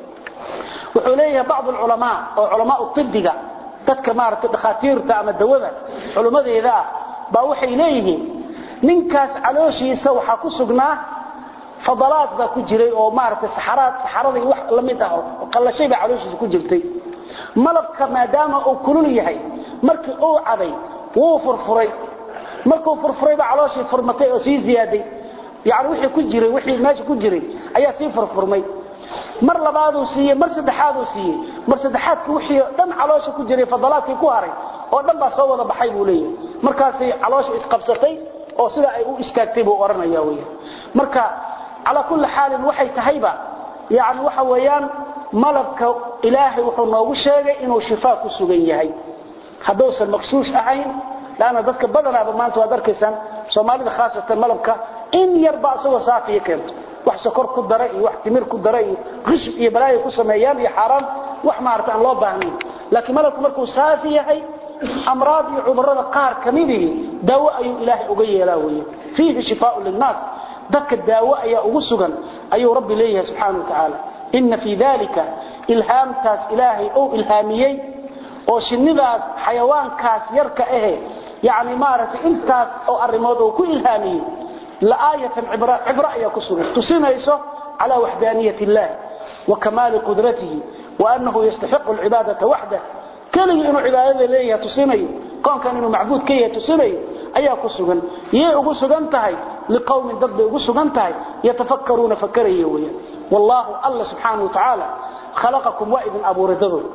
wuxuu leeyahay bacd alculamaa oo culamaa ibiga dadka maaragtay dhakhaatiirta ama dawada culummadeeda ah baa waxay leeyihiin ninkaas calooshiisa waxaa ku sugnaa fadalaad baa ku jiray oo maaragtay saxaraad saxarada iyo wax la mid ah oo qallashay baa calooshiisa ku jirtay malabka maadaama uu kulul yahay markii uu caday wuu furfuray markuu furfuray baa calooshii furmatay oo sii ziyaaday yani wixii ku jiray wixii meesha ku jiray ayaa sii furfurmay mar labaaduu siiyey mar saddexaaduu siiyey mar saddexaadkii wixii dhan caloosha ku jiray fadalaadkii ku haray oo dhan baa soo wada baxay buu leeyahay markaasay caloosha isqabsatay oo sida ay u istaagtay buu odhanaya weeyaan marka calaa kulli xaalin waxay tahayba yani waxa weeyaan malabka ilaahay wuxuu noogu sheegay inuu shifaa ku sugan yahay hadduusan maqshuush ahayn laanna dadka badanaaba maanta waad arkaysaan soomaalida khaasatan malabka in yarba isagoo saafiya keento wax sokor ku dara iyo wax timir ku dara iyo qishb iyo balaayo ku sameeyaan iyo xaaraan wax maarata aan loo baahnayn laakiin malabku markuu saafi yahay amraad iyo cudurrada qaar ka midihii daawo ayuu ilaahay uga yeelaa weeye fiihi shifaau linnaas dadka daawo ayaa ugu sugan ayuu rabbi leeyahay subxaana wa tacaala ina fii dalika ilhaamtaas ilaahay ou ilhaamiyey oo shinnidaas xayawaankaas yarka ahe yani maaragtay intaas oo arrimood oo ku ilhaamiyey laaayatan cibra ayaa ku sugan tusinayso calaa waxdaaniyat illahi wa kamaali qudratihi wa annahu yastaxiqu alcibaadata waxdah keligii inuu cibaadada leeyahay tusinayo koonkan inuu macbuud ka yahay tusinayo ayaa ku sugan yay ugu sugan tahay liqowmin dad bay ugu sugan tahay yatafakkaruuna fakaraya weyaan wallaahu alla subxaana wa tacaala khalaqakum waa idin abuuray dadood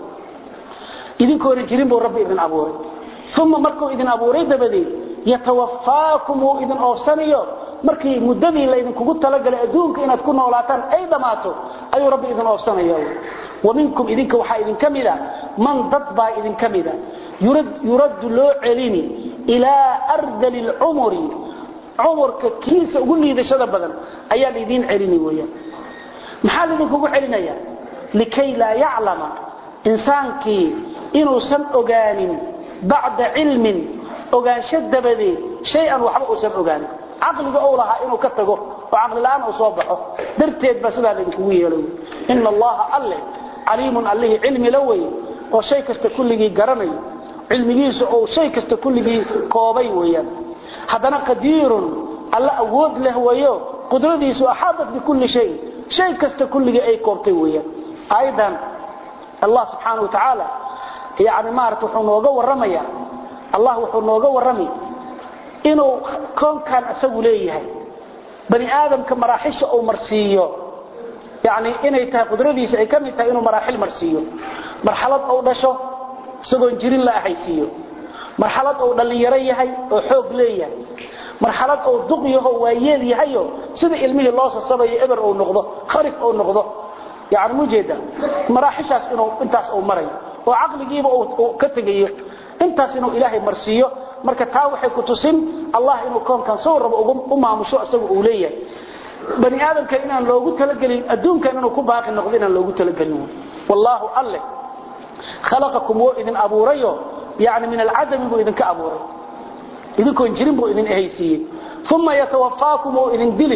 idinkoona jirin buu rabbi idin abuuray uma markuu idin abuuray dabadeed yatawafaakum wuu idin oofsanayo markii muddadii laydinkugu talagalay adduunka inaad ku noolaataan ay dhammaato ayuu rabbi idin oofsanaya wa minkum idinka waxaa idinka mida man dad baa idinka mida yuraddu loo celini ilaa ardali lcumuri cumurka kiisa ugu liidashada badan ayaa laydiin celini weyaan maxaa laydinkugu celinaya likay laa yaclama insaankii inuusan ogaanin bacda cilmin ogaansho dabadeed shay-an waxba uusan ogaanin caqliga ou lahaa inuu ka tago oo caqlila'aan uu soo baxo darteed baa sidaa laydinkugu yeelay ina allaha alle caliimun allihii cilmi la wey oo shay kasta kulligii garanayo cilmigiisu ou shay kasta kulligii koobay weeyaan haddana qadiirun alla awood leh weeyo qudradiisu axaadat bikulli shayin shay kasta kulligii ay koobtay weeyaan aayadan allah subxaana wa tacaala yani maarata wuxuu nooga warramaya allah wuxuu nooga warramay inuu koonkan isagu leeyahay bani aadamka maraaxisha uu marsiiyo yani inay tahay qudradiisa ay ka mid tahay inuu maraaxil marsiiyo marxalad uu dhasho isagoon jirin la ahaysiiyo marxalad uu dhallinyaro yahay oo xoog leeyahay marxalad uu duq yaho waayeel yahayo sida ilmihii loo sasabayo eber uu noqdo kharif uu noqdo yani mujeeda maraaxishaas inuu intaas uu marayo oo caqligiiba uu ka tegayo intaas inuu ilaahay marsiiyo marka taa waxay ku tusin allah inuu koonkan soo rabo u maamusho isagu uu leeyahay bani aadamka inaan loogu talagelin adduunkan inuu ku baaqi noqdo inaan loogu talagelin wallaahu alle khalaqakum wuu idin abuurayo yani min alcadami buu idinka abuuray idinkoon jirin buu idin ehaysiiyey uma yatawafaakum wuu idin dili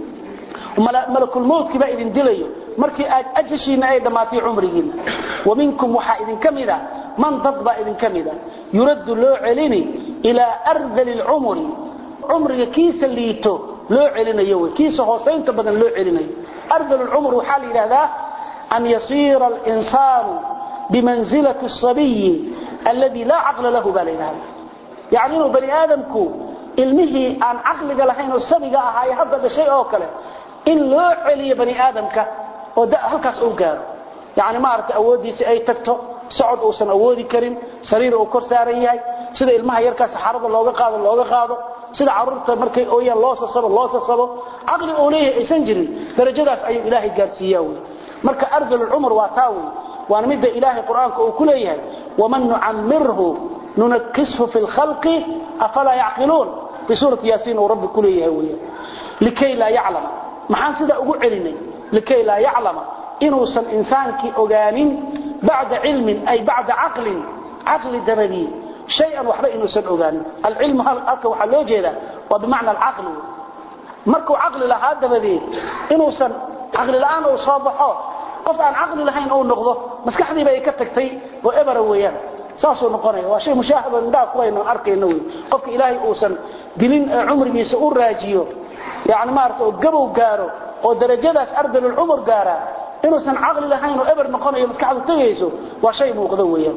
malakulmowtkii baa idin dilayo markii aad ajashiina ay dhammaatay cumrigiina wa minkum waxaa idinka mida man dad baa idinka mida yuraddu loo celini ilaa ardali lcumri cumriga kiisa liito loo celinayo wy kiisa hoosaynta badan loo celinayo ardal lcumr waxaa la yidhahdaa an yasiira alinsaanu bimanzilati asabiyi alladii laa caqla lahu baa la yidhahda yani inuu bani aadamku ilmihii aan caqliga lahayn oo sabiga ahaaye hadda dhashay oo kale in loo celiyo bani aadamka oo halkaas uu gaaro yani maaragtay awooddiisii ay tagto socod uusan awoodi karin sariir uu kor saaran yahay sida ilmaha yarkaa saxarada looga qaado looga qaado sida caruurta markay ooyaan loo sasabo loo sasabo caqli uu leeyahay aysan jirin darajadaas ayuu ilaahay gaarsiiyaa wey marka ardalulcumr waa taa wey waana midda ilaahay qur-aanka uu ku leeyahay waman nucamirhu nunakishu fi lkhalqi afalaa yacqiluun fii suurati yaasiin uu rabbi ku leeyahay wey likay laa yaclama maxaan sidaa ugu celinay likay laa yaclama inuusan insaankii ogaanin bacda cilmin ay bacda caqlin caqli dabadii shayan waxba inuusan ogaanin alcilmu halka waxaa loo jeedaa waa bimacna alcaqli markuu caqli lahaa dabadeed inuusan caqli la'aan uu soo baxo qof aan caqli lahayn uu noqdo maskaxdiiba ay ka tagtay oo ebera weeyaan saasuu noqonaya waa shay mushaahado indhaha kulayno arkayno wey qofka ilaahay uusan dilin ee cumrigiisa u raajiyo yani maarata oo gabow gaaro oo darajadaas ardalulcumur gaara inuusan caqli lahayn oo eber noqonayo maskaxdu tegayso waa shay muuqdo weeyaan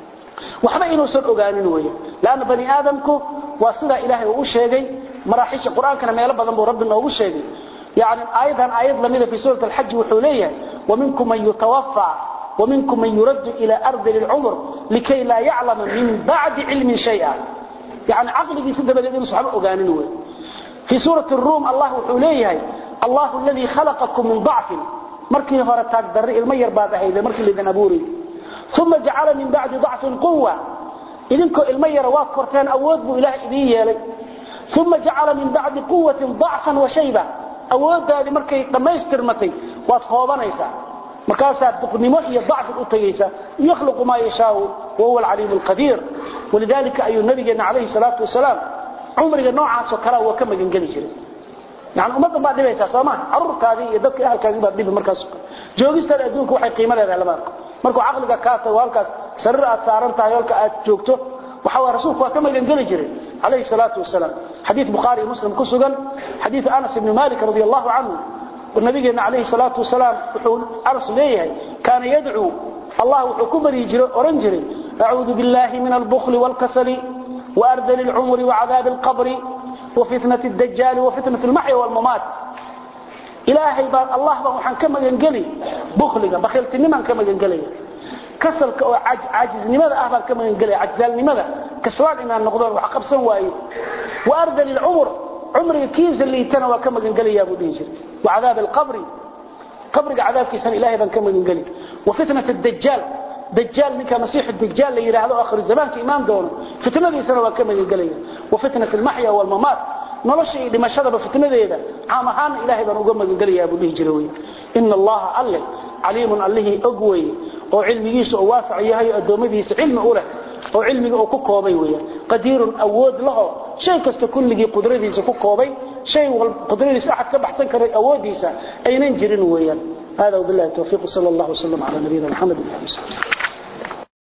waxba inuusan ogaanin weeyaan laana bani aadamku waa sidaa ilaahay uu u sheegay maraaxiisha qur-aankana meelo badan buu rabbi noogu sheegay yani aayadan aayad lamida fi suurat alxaji wuxuu leeyahay waminkum man yutawaffa ومنكم من يرد إلى أرض العمر لكي لا يعلم من بعد علم شيئا يعني عقلك سيدة بدأ صحابة أغانين في سورة الروم الله حليه الله الذي خلقكم من ضعف مركي هرتاك دري المير بعد هيدا مركي اللي ذنبوري ثم جعل من بعد ضعف قوة إذنكو المير واكرتين أود بو إله إذيه لي ثم جعل من بعد قوة ضعفا وشيبا أود هذه مركي لما يسترمتي واتخوضانيسا markaasaa duqnimo iyo dacfi u tagaysa yakhluqu maa yashaau wahuwa alcaliim alqadiir walidaalika ayuu nabigeena calayhi salaatu wasalaam cumriga noocaasoo kalea waa ka magangeli jiray yani ummaddan baad dhibaysaa soo maa caruurkaadii iyo dadka ahalkaagii baad dhibi markaas joogistada adduunka waxay qiimo leedahay lama arko markuu caqliga kaa tago halkaas sariir aad saaran tahay halka aad joogto waxa waa rasuulku waa ka magangeli jiray calayhi salaatu wasalaam xadiid bukhaari iyo muslim ku sugan xadiid anas ibni malik radi allahu canhu nabigeena calayhi salaatu wasalaam wuxuu anas leeyahay kaana yadcuu allah wuxuu ku baryi jiray oran jiray acuudu billahi min albukli waalkasali waardali alcumri wacadaabi alqabri wafitnati dajaali wafitnati almaxya waalmamaat ilaahay baan allah baan waxaan ka magangeli bukliga bakhiiltinimaan ka magangelaya kasalka oo caajiznimada ah baan ka magangelaya cajzaalnimada kaslaan inaan noqdoon wax qabsan waayo waardali alcumr cumriga kiisa liitana waa ka magangelayaa buu dhihi jiray wacadaab alqabri qabriga cadaabkiisana ilahay baan ka magangeli wafitnat dajaal dajaal ninka masiix dajaal la yidhaahdo akhir zamaanka imaan doono fitnadiisana waa ka magangelaya wafitnat almaxya waalmamaat nolosha iyo dhimashadaba fitnadeeda caam ahaana ilahay baan uga magangelayaa buu dhihi jiray wey ina allaha alle caliimun allihii og weye oo cilmigiisa oo waasac yahay oo addoommadiisa cilmi u leh oo cilmiga uu ku koobay weeyaan qadiirun awood laho shay kasta kulligii qudradiisa ku koobay shay wal qudradiisa ahad ka baxsan karay awoodiisa aynan jirin weeyaan hada wabillahi tawfiiq sallallahu alayhi wa sallam ala nabiyina muhammad wa alihi